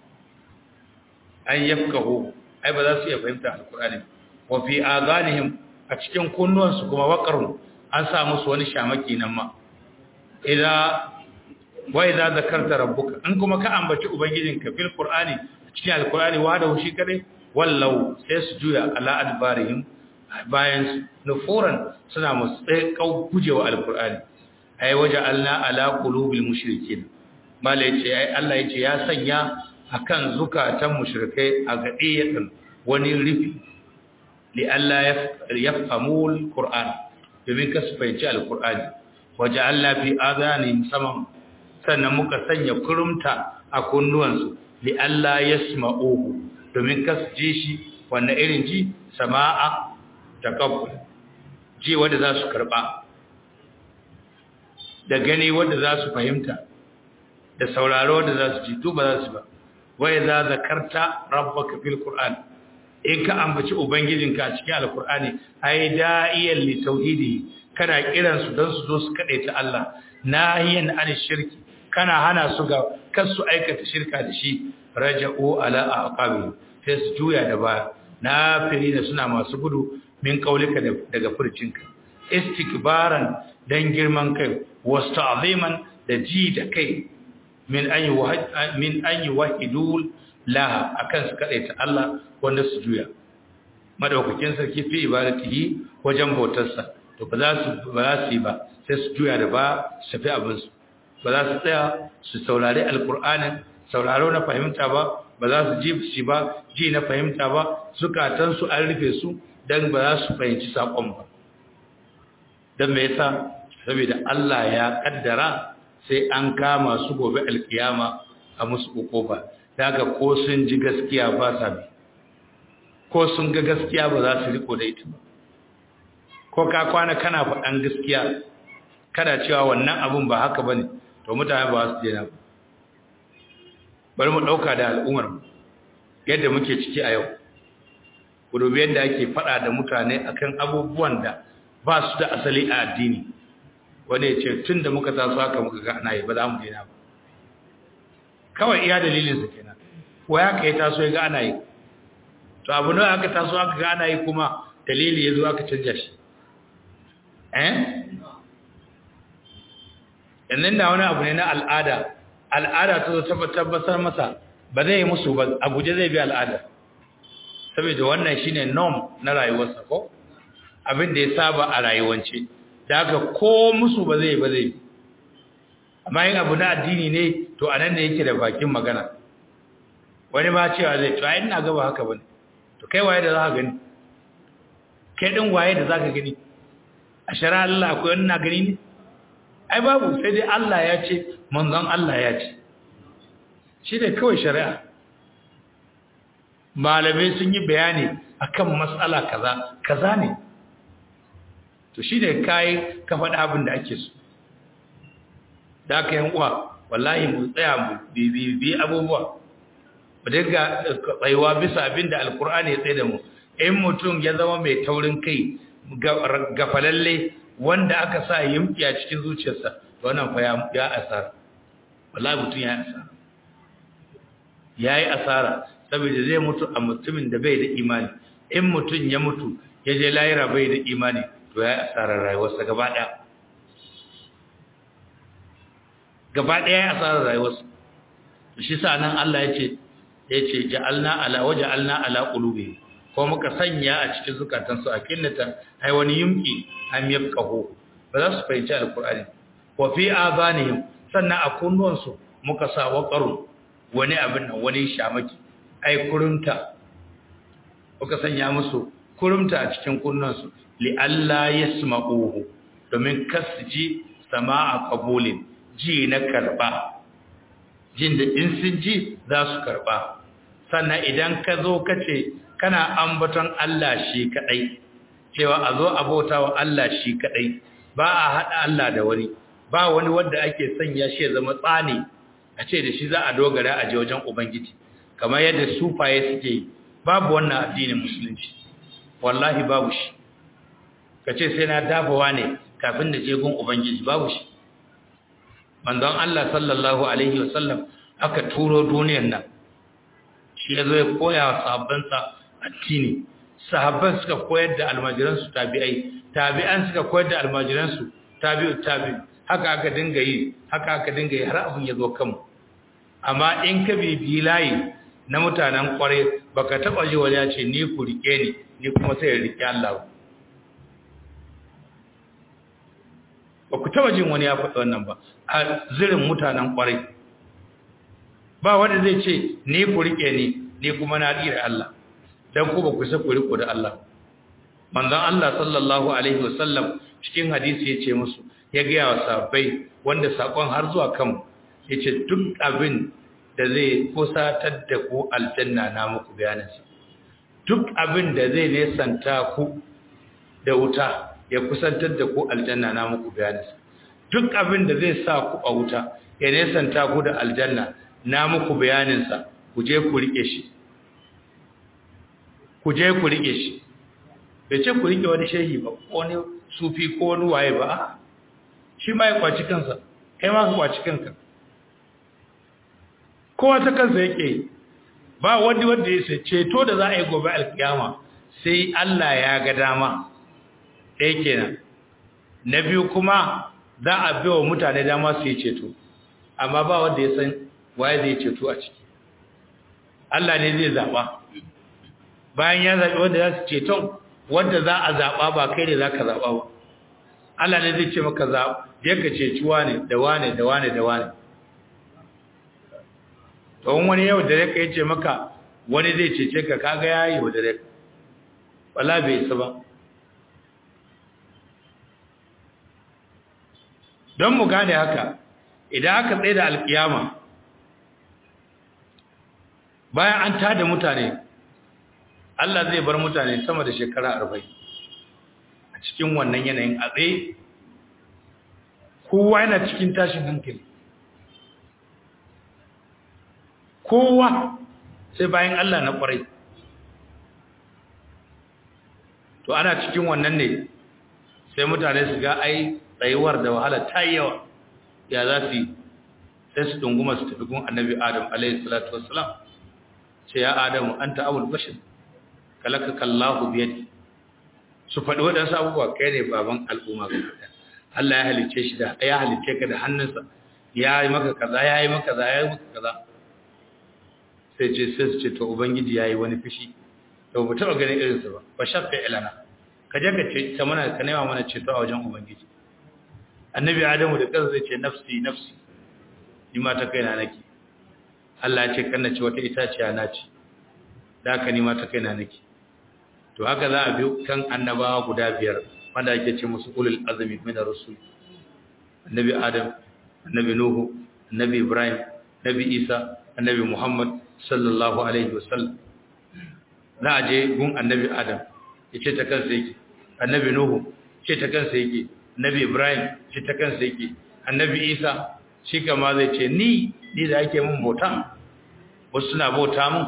an yafkahu ai ba za su iya fahimta alqur'ani wa fi azanihim a cikin kunnuwansu kuma waqarun an sa musu wani shamaki nan ma idan wa idza zakarta rabbuka in kuma ka ambaci ubangijinka fil qur'ani cikin alqur'ani wa da shi kade wallau sai su juya ala adbarihim bayan nufuran suna musu kau gujewa alqur'ani ai waja'alna ala qulubil mushrikin mala yace ai Allah yace ya sanya akan zukatan mushrikai a gadiyatin wani rufi li Allah yafhamul qur'an domin ka su fahimci alqur'ani waja'alna fi adanihim saman sannan muka sanya kurumta a kunnuwansu li Allah yasma'uhu domin kas ji shi wannan irin ji sama'a taqabbul ji wanda za su karba da gani wanda za su fahimta da sauraro wanda za su ji to ba za su ba wai za zakarta rabbaka fil qur'an in ka ambaci ubangijinka a cikin alqur'ani ai da'iyan li tauhidi kana kiransu don su zo su kade ta Allah nahiyan an shirki kana hana su ga kar su aikata shirka da shi raja'u ala aqabi sai su juya da baya nafirina suna masu gudu min kaulika daga furcinka istikbaran dan girman kai wasta'ziman da ji da kai min an min an yuwahidul laha akan su kadaita Allah wanda su juya madaukakin sarki fi ibadatihi wajen bautarsa to ba za su ba za su yi ba sai su juya da ba su tafi abin su ba za su tsaya su saurari alkur'anin sauraro na fahimta ba ba za su ji shi ba ji na fahimta ba zukatansu an rufe su don ba za su fahimci saƙon ba don me yasa saboda Allah ya kaddara sai an kama su gobe alkiyama a musu uku ba daga ko sun ji gaskiya ba sa bi ko sun ga gaskiya ba za su riko da ita ba ko ka kwana kana faɗan gaskiya kada cewa wannan abun ba haka bane to mutane ba su dena ba bari mu dauka da al'ummar yadda muke ciki a yau ku dubi yadda ake fada da mutane akan abubuwan da ba su da asali a addini wanda ya ce tun da muka taso haka muka ga ana yi ba za mu dena ba kawai iya dalilin sa kenan ko ya kai taso ya ga ana yi to abu ne aka taso aka ga ana yi kuma dalili ya zo aka canja shi eh yannan da wani abu ne na al'ada al'ada ta zo tabbatar masa ba zai yi musu ba a guje zai bi al'ada saboda wannan shine norm na rayuwarsa ko abin da ya saba a rayuwance da haka ko musu ba zai ba zai amma yin abu na addini ne to a nan ne yake da bakin magana wani ba cewa zai to ai ina gaba haka bane to kai waye da za ka gani kai din waye da za ka gani a shari'a Allah akwai wani na gani ne ai babu sai dai Allah ya ce manzon Allah ya ce shi ne kawai shari'a malamai sun yi bayani akan matsala kaza kaza ne to shi ne kai ka faɗi abin da ake so da aka yan uwa wallahi mu tsaya mu bibi abubuwa mu daga tsayuwa bisa abin da alkur'ani ya tsaye da mu in mutum ya zama mai taurin kai gafalalle wanda aka sa yimki a cikin zuciyarsa wannan fa ya asara wallahi mutum ya asara yayi asara saboda zai mutu a mutumin da bai da imani in mutum ya mutu ya je lahira bai da imani to yayi asarar rayuwarsa gaba daya gaba daya yayi asarar rayuwarsa shi sa nan Allah yace yace ja'alna ala waja'alna ala qulubi ko muka sanya a cikin zukatansu a kinnata ai wani yumki am yafqahu ba za su fahimci alqur'ani wa fi azanihim sannan a kunnuwansu muka sa waqaru wani abin nan wani shamaki ai kurunta muka sanya musu kurumta a cikin kunnuwansu li alla yasma'uhu domin kasji sama'a qabulin ji na karba jin da in sun ji za su karba sannan idan ka zo kace kana ambaton Allah shi kadai cewa a zo abota wa Allah shi kadai ba a hada Allah da wani ba wani wanda ake sanya shi ya zama tsani a ce da shi za a dogara a je wajen ubangiji kamar yadda sufaye suke yi babu wannan addinin musulunci wallahi babu shi kace sai na dafawa ne kafin da je gun ubangiji babu shi manzon Allah sallallahu alaihi wasallam aka turo duniyar nan shi yazo ya koya wa sahabbansa addini sahabban suka koyar da almajiransu tabi'ai tabi'an suka koyar da almajiransu tabi'u tabi haka aka dinga yi haka aka dinga yi har abin ya zo kanmu amma in ka bibi layi na mutanen kware baka taba ji wani ya ce ni ku rike ni ni kuma sai ya rike Allah ba ku taba jin wani ya faɗi wannan ba a zirin mutanen kware ba wanda zai ce ni ku rike ni ni kuma na dira Allah dan ku ba ku sa ku riko da Allah manzon Allah sallallahu alaihi wasallam cikin hadisi yace musu ya ga wa sahabbai wanda sakon har zuwa kan yace duk abin da zai kusatar da ku aljanna na muku bayaninsa duk abin da zai nesanta ku da wuta ya kusantar da ku aljanna na muku bayaninsa duk abin da zai sa ku a wuta ya nesanta ku da aljanna na muku bayaninsa ku je ku rike shi ku je ku rike shi bai ce ku rike wani shehi ba ko wani sufi ko wani waye ba shi ma ya kwaci kansa kai ma ka kwaci kanka kowa ta kansa yake ba wani wanda ya sai ceto da za a yi gobe alkiyama sai Allah ya ga dama ɗaya kenan na biyu kuma za a bi wa mutane dama su yi ceto amma ba wanda ya san waye zai ceto a ciki Allah ne zai zaɓa bayan ya zaɓi wanda za su ceton wanda za a zaɓa ba kai ne za ka zaɓa ba Allah ne zai ce maka zaɓa je ka ceci wane da wane da wane da wane tsohon wani yau da reka ya ce maka wani zai cece ka kaga ya yi wa da reka wala bai isa ba don mu gane haka idan aka tsaye da alkiyama bayan an tada mutane Allah zai bar mutane sama da shekara arba'in a cikin wannan yanayin a tsaye kowa yana cikin tashin hankali kowa sai bayan Allah na kwarai to ana cikin wannan ne sai mutane su ga ai tsayuwar da wahala ta yi yawa ya za su yi sai su dunguma su tafi gun annabi adam alaihi salatu wassalam ce ya adamu an ta'awul bashir kalaka kallahu biyadi su faɗi waɗansu abubuwa kai ne baban al'umma ga ɗaya Allah ya halice shi da ya halice ka da hannunsa ya yi maka kaza ya yi maka kaza ya yi maka kaza sai ce sai su ce to ubangiji ya yi wani fushi da ba taɓa ganin irinsa ba ba shafa ilana ka je ka ce ta mana ka nema mana ceto a wajen ubangiji annabi adamu da kansa zai ce nafsi nafsi ni ma ta kaina nake Allah ya ce kan na ci wata itaciya na ci da haka ni ma ta kaina nake to haka za a bi kan annabawa guda biyar wanda ake ce musu ulul azmi min ar-rusul annabi adam annabi nuhu annabi ibrahim annabi isa annabi muhammad sallallahu alaihi wasallam za a je gun annabi adam ya ce ta kansa yake annabi nuhu ce ta kansa yake annabi ibrahim ce ta kansa yake annabi isa shi kama zai ce ni ni da ake mun bauta wasu suna bauta mun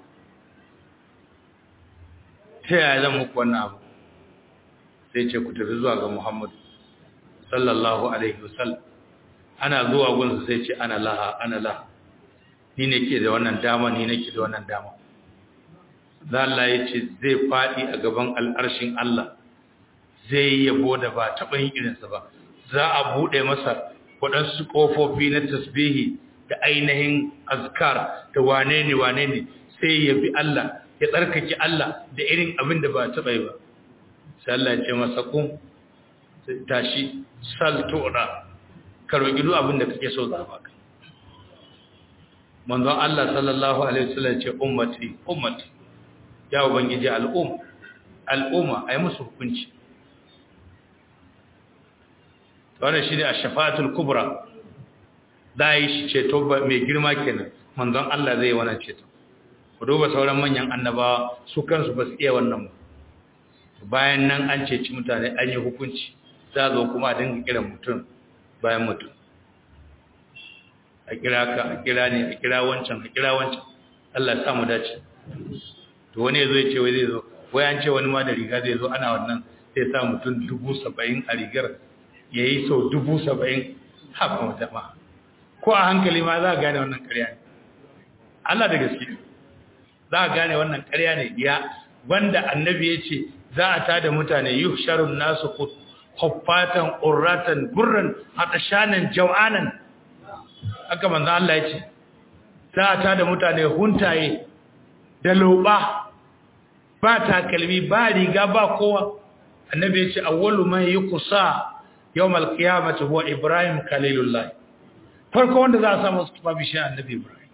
ta yaya zan muku wannan abu sai ce ku tafi zuwa ga muhammadu sallallahu alaihi wasallam ana zuwa gunsa sai ce ana laha ana laha ni ne ke da wannan dama ni nake da wannan dama za Allah ya ce zai faɗi a gaban al'arshin Allah zai yabo da ba taɓa yin irinsa ba za a buɗe masa waɗansu ƙofofi na tasbihi da ainihin azkar da wane ne wane ne sai ya bi Allah ya tsarkake Allah da irin abin da ba taɓa yi ba sai Allah ya ce masa kun tashi saltura ka roƙi duk abin da kake so za baka manzon Allah sallallahu alaihi wasallam ce ummati ummati ya ubangiji al'umma al'umma ai musu hukunci wannan shine ash-shafa'atul kubra dai shi ceto mai girma kenan manzon Allah zai wannan ceto ku duba sauran manyan annabawa su kansu ba su iya wannan ba bayan nan an ceci mutane an yi hukunci za zo kuma a dinga kiran mutum bayan mutum a kira ka a kira ne a kira wancan a kira wancan Allah ya samu dace to wani yazo ya ce wai zai zo wai an ce wani ma da riga zai zo ana wannan sai sa mutum dubu saba'in a rigar ya yi sau dubu saba'in haka wata ma ko a hankali ma za a gane wannan karya ne Allah da gaske za a gane wannan karya ne ya wanda annabi ya ce za a tada mutane yuhsharun nasu huffatan urratan gurran hatashanan jaw'anan haka manzo Allah ya ce za a tada mutane huntaye da loba ba takalmi ba riga ba kowa annabi ya ce awwalu man yuqsa yawmal qiyamati huwa ibrahim khalilullah farko wanda za a samu su tufafi shi annabi ibrahim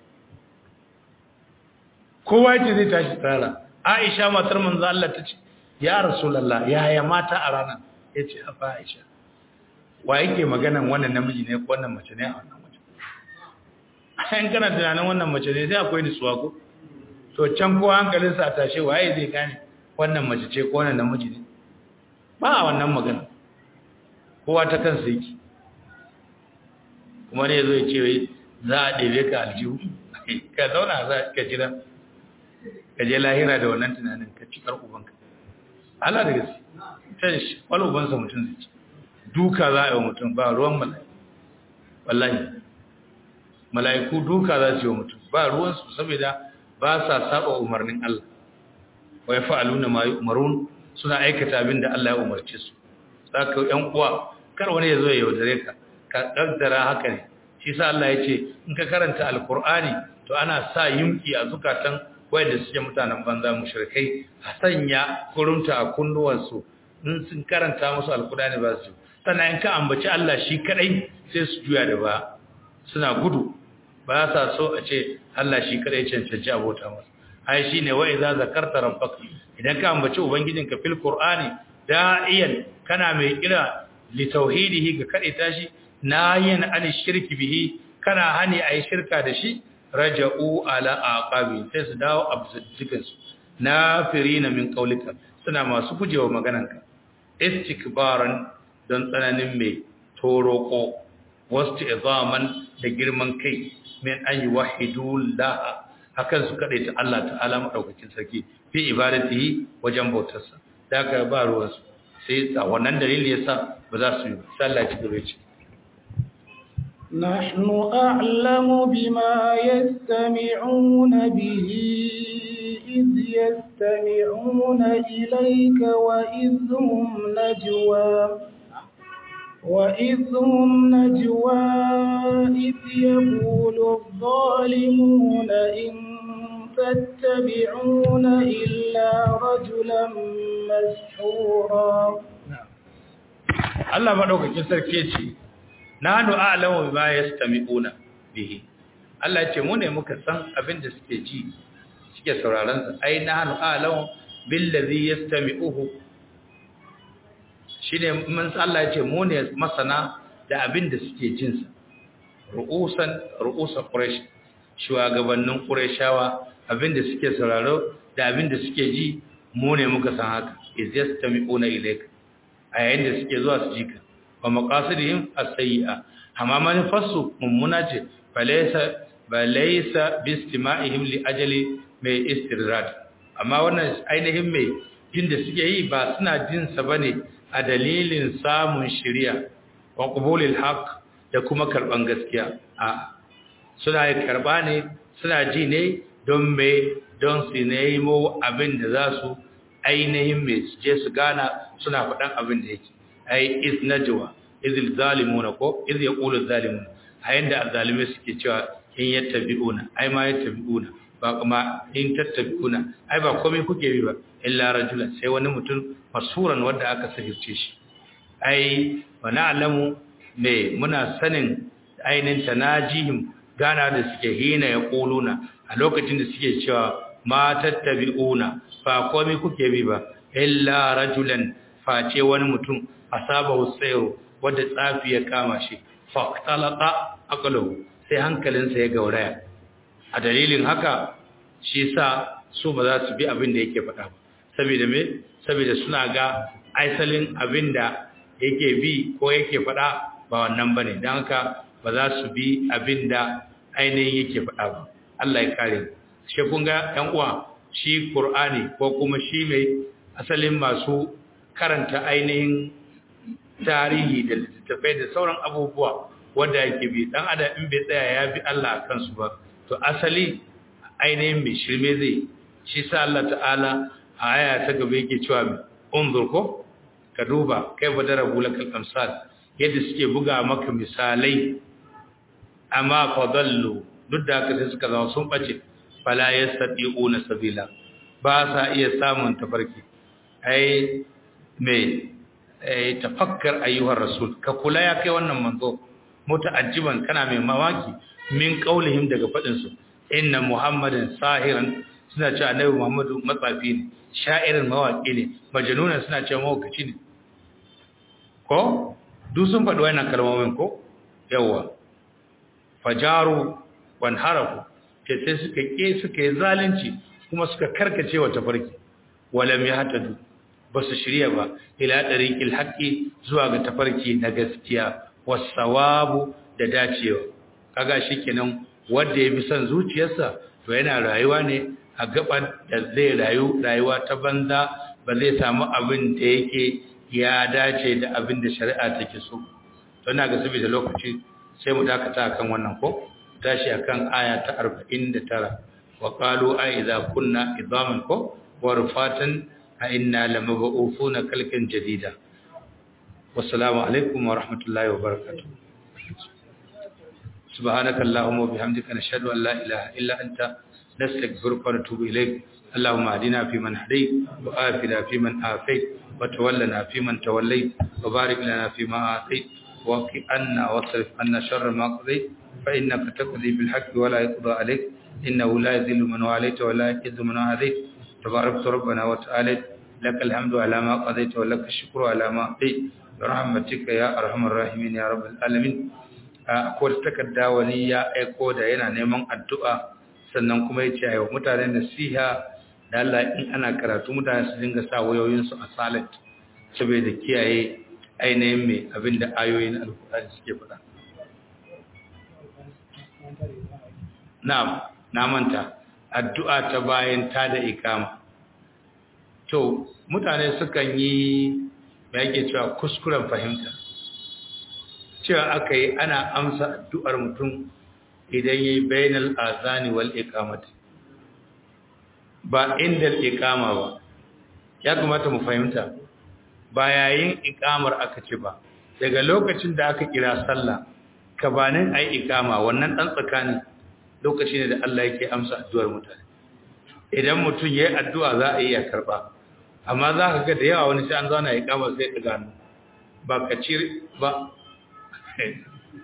kowa yace zai tashi tsara aisha matar manzo Allah ta ce ya rasulullah yaya mata a ranar yace afa aisha wa yake maganan wannan namiji ne ko wannan mace ne a wannan mace an kana tunanin wannan mace ne sai akwai nutsuwa ko to can ko hankalinsa a tashe waye zai gane wannan mace ce ko wannan namiji ne ba a wannan magana kowa ta kansa yake kuma ne zo ya ce wai za a ɗebe ka aljihu ka zauna za ka jira ka je lahira da wannan tunanin ka ci kar ubanka Allah da gaske sai shi wani ubansa mutum zai ci duka za a yi wa mutum ba ruwan mala'iku wallahi mala'iku duka za su yi wa mutum ba ruwansu saboda ba sa saba umarnin Allah wa ya fa'aluna ma umarun suna aikata abin da Allah ya umarce su saka yan uwa kar wani ya zo ya yaudare ka ka kaddara haka ne shi sa Allah ya ce in ka karanta alqur'ani to ana sa yunki a zukatan wayanda suke mutanen banza mushrikai a sanya kurunta a kunnuwansu in sun karanta musu alqur'ani ba su sannan in ka ambaci Allah shi kadai sai su juya da ba suna gudu ba sa so a ce Allah shi kadai cancanci abota masa ai shine wa idza zakarta rabbaka idan ka ambaci ubangijinka fil qur'ani da'iyan kana mai kira li tauhidihi ga kade tashi nayin an shirki bihi kana hani ai shirka da shi raja'u ala aqabi sai su dawo abzuddikan su nafirina min qaulika suna masu gujewa maganarka istikbaran don tsananin mai toroko wasu izaman da girman kai min an yi wahidu laha hakan su kaɗai ta Allah ta'ala maɗaukakin sarki fi ibadatihi wajen bautarsa da aka ba ruwansu sai a wannan dalili ya sa ba za su yi sallah ci gaba ce نحن أعلم بما يستمعون به إذ يستمعون إليك وإذ هم نجوى وإذ هم نجوى إذ يقول الظالمون إن تتبعون إلا رجلا مسحورا Allah maɗaukakin sarki ce nahnu a'lamu bima yastami'una bihi Allah ya ce mu ne muka san abin da suke ji suke sauraron sa ai nahnu a'lamu billazi yastami'uhu shine mun Allah ya ce mu ne masana da abin da suke jin sa ru'usan ru'usa quraish shugabannin qurayshawa abin da suke sauraro da abin da suke ji mu ne muka san haka iz yastami'una ilayka a yayin da suke zuwa su ji ka wa maqasidihim as-sayyi'a amma manufarsu mummuna ce balaysa balaysa bistima'ihim li ajali mai istirrad amma wannan ainihin mai jin da suke yi ba suna jin sa bane a dalilin samun shari'a wa qubulil haqq da kuma karban gaskiya a suna yi karba ne suna ji ne don me don su nemo abin da za su ainihin mai su je su gana suna faɗan abin da yake ai iz najwa iz zalimuna ko iz yaqulu zalimuna a yanda azzalimai suke cewa in yattabi'una ai ma yattabi'una ba kuma in tattabi'una ai ba komai kuke bi ba illa rajulan sai wani mutum masuran wanda aka sahirce shi ai wa na'lamu me muna sanin ainin tanajihim gana da suke hina yaquluna a lokacin da suke cewa ma tattabi'una ba komai kuke bi ba illa rajulan face wani mutum asabahu sayru wanda tsafi ya kama shi faqtalqa aqluhu sai hankalinsa ya gauraya a dalilin haka shi sa su ba za su bi abin da yake faɗa ba saboda me saboda suna ga aisalin abin da yake bi ko yake faɗa ba wannan bane dan haka ba za su bi abin da ainihin yake faɗa ba Allah ya kare shi kun ga ƴan uwa shi Qur'ani ko kuma shi mai asalin masu karanta ainihin tarihi da littattafai da sauran abubuwa wanda yake bi dan adam in bai tsaya ya bi Allah akan su ba to asali ainihin mai shirme zai shi sa Allah ta'ala a aya ta gaba yake cewa mai unzur ko ka duba kai ba dara bulakal amsal yadda suke buga maka misalai amma fadallu duk da haka sai suka zama sun bace fala yastati'una sabila ba sa iya samun tafarki ai mai tafakkar ayyuhar rasul ka kula ya kai wannan manzo muta'ajjiban kana mai mawaki min qaulihim daga fadin su inna muhammadin sahiran suna cewa annabi muhammadu matsafi ne sha'irin mawaki ne majnuna suna cewa mawakaci ne ko duk sun faɗi wannan kalmomin ko yawa fajaru wan harafu ce sai suka ke suka yi zalunci kuma suka karkace wa tafarki walam yahtadu ba su shirya ba ila ɗariƙil haƙƙi zuwa ga tafarki na gaskiya wasawabu da dacewa kaga shi kenan wanda ya fi son zuciyarsa to yana rayuwa ne a gaban da zai rayu rayuwa ta banza ba zai samu abin da yake ya dace da abin da shari'a take so to ina ga saboda lokaci sai mu dakata akan wannan ko tashi akan aya ta 49 wa qalu a idza kunna idaman ko wa rufatan أئنا لمبعوثون كلكا جديدا والسلام عليكم ورحمة الله وبركاته سبحانك اللهم وبحمدك نشهد أن لا إله إلا أنت نستغفرك ونتوب إليك اللهم اهدنا فيمن هديت وآفنا فيمن آفيت وتولنا فيمن توليت وبارك لنا فيما آتيت وقي عنا واصرف عنا شر ما قضيت فإنك تقضي بالحق ولا يقضى عليك إنه لا يذل من واليت ولا يعز من عاديت تبارك ربنا وتعالى لك الحمد على ما قضيت ولك الشكر على ما أعطيت برحمتك يا أرحم الراحمين يا رب العالمين akwai takarda wani ya aiko da yana neman addu'a sannan kuma ya ce a yau mutane nasiha da Allah in ana karatu mutane su dinga sa wayoyinsu a silent saboda kiyaye ainihin mai abin da ayoyin alkurani suke faɗa. Na'am, na manta. addu'a ta bayan ta da ikama. To, mutane sukan yi ya yake cewa kuskuren fahimta. Cewa aka yi ana amsa addu'ar mutum idan yi bainal azani wal ikamati. Ba inda ikama ba, ya kamata mu fahimta, ba yayin ikamar aka ce ba, daga lokacin da aka kira sallah, kabanin ai ikama wannan ɗan tsakanin lokaci ne da Allah yake amsa addu'ar mutane idan mutum yayi addu'a za a iya karba amma za ka ga da yawa wani sai an zauna ya kama sai ta gano ba ka ci ba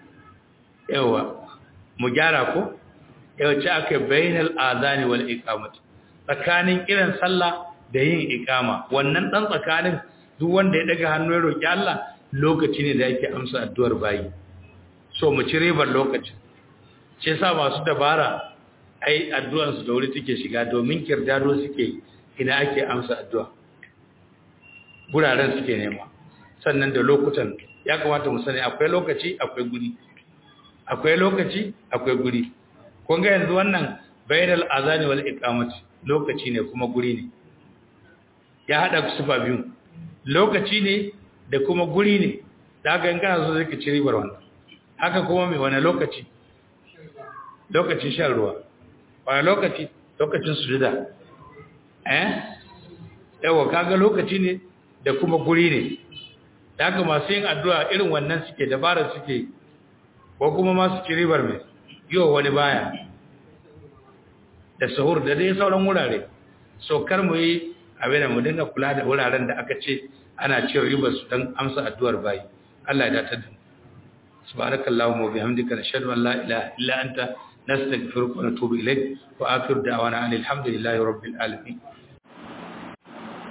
yawa mu gyara ko yawa ce aka bainal azani wal iqamati tsakanin kiran sallah da yin iqama wannan dan tsakanin duk wanda ya daga hannu ya roki Allah lokaci ne da yake amsa addu'ar bayi so mu ci ribar lokaci ce sa masu dabara ai addu'ar su da wuri take shiga domin kirdado suke ina ake amsa addu'a guraren suke nema sannan da lokutan ya kamata mu sani akwai lokaci akwai guri akwai lokaci akwai guri kun ga yanzu wannan bainal azani wal iqamati lokaci ne kuma guri ne ya hada sufa biyu lokaci ne da kuma guri ne da haka in kana so zai ka ci ribar wannan haka kuma mai wani lokaci lokacin shan ruwa wani lokaci lokacin sujuda eh yawa kaga lokaci ne da kuma guri ne da haka masu yin addu'a irin wannan suke dabara suke ko kuma masu ci ribar mai yiwa wani baya da sahur da dai sauran wurare so kar mu yi abin da mu dinga kula da wuraren da aka ce ana cin ribar su don amsa addu'ar bayi Allah ya datar da subhanakallahumma wa bihamdika nashhadu an la ilaha illa anta nastaghfiruka wa natubu ilayk wa akhiru da'wana alhamdulillahi rabbil alamin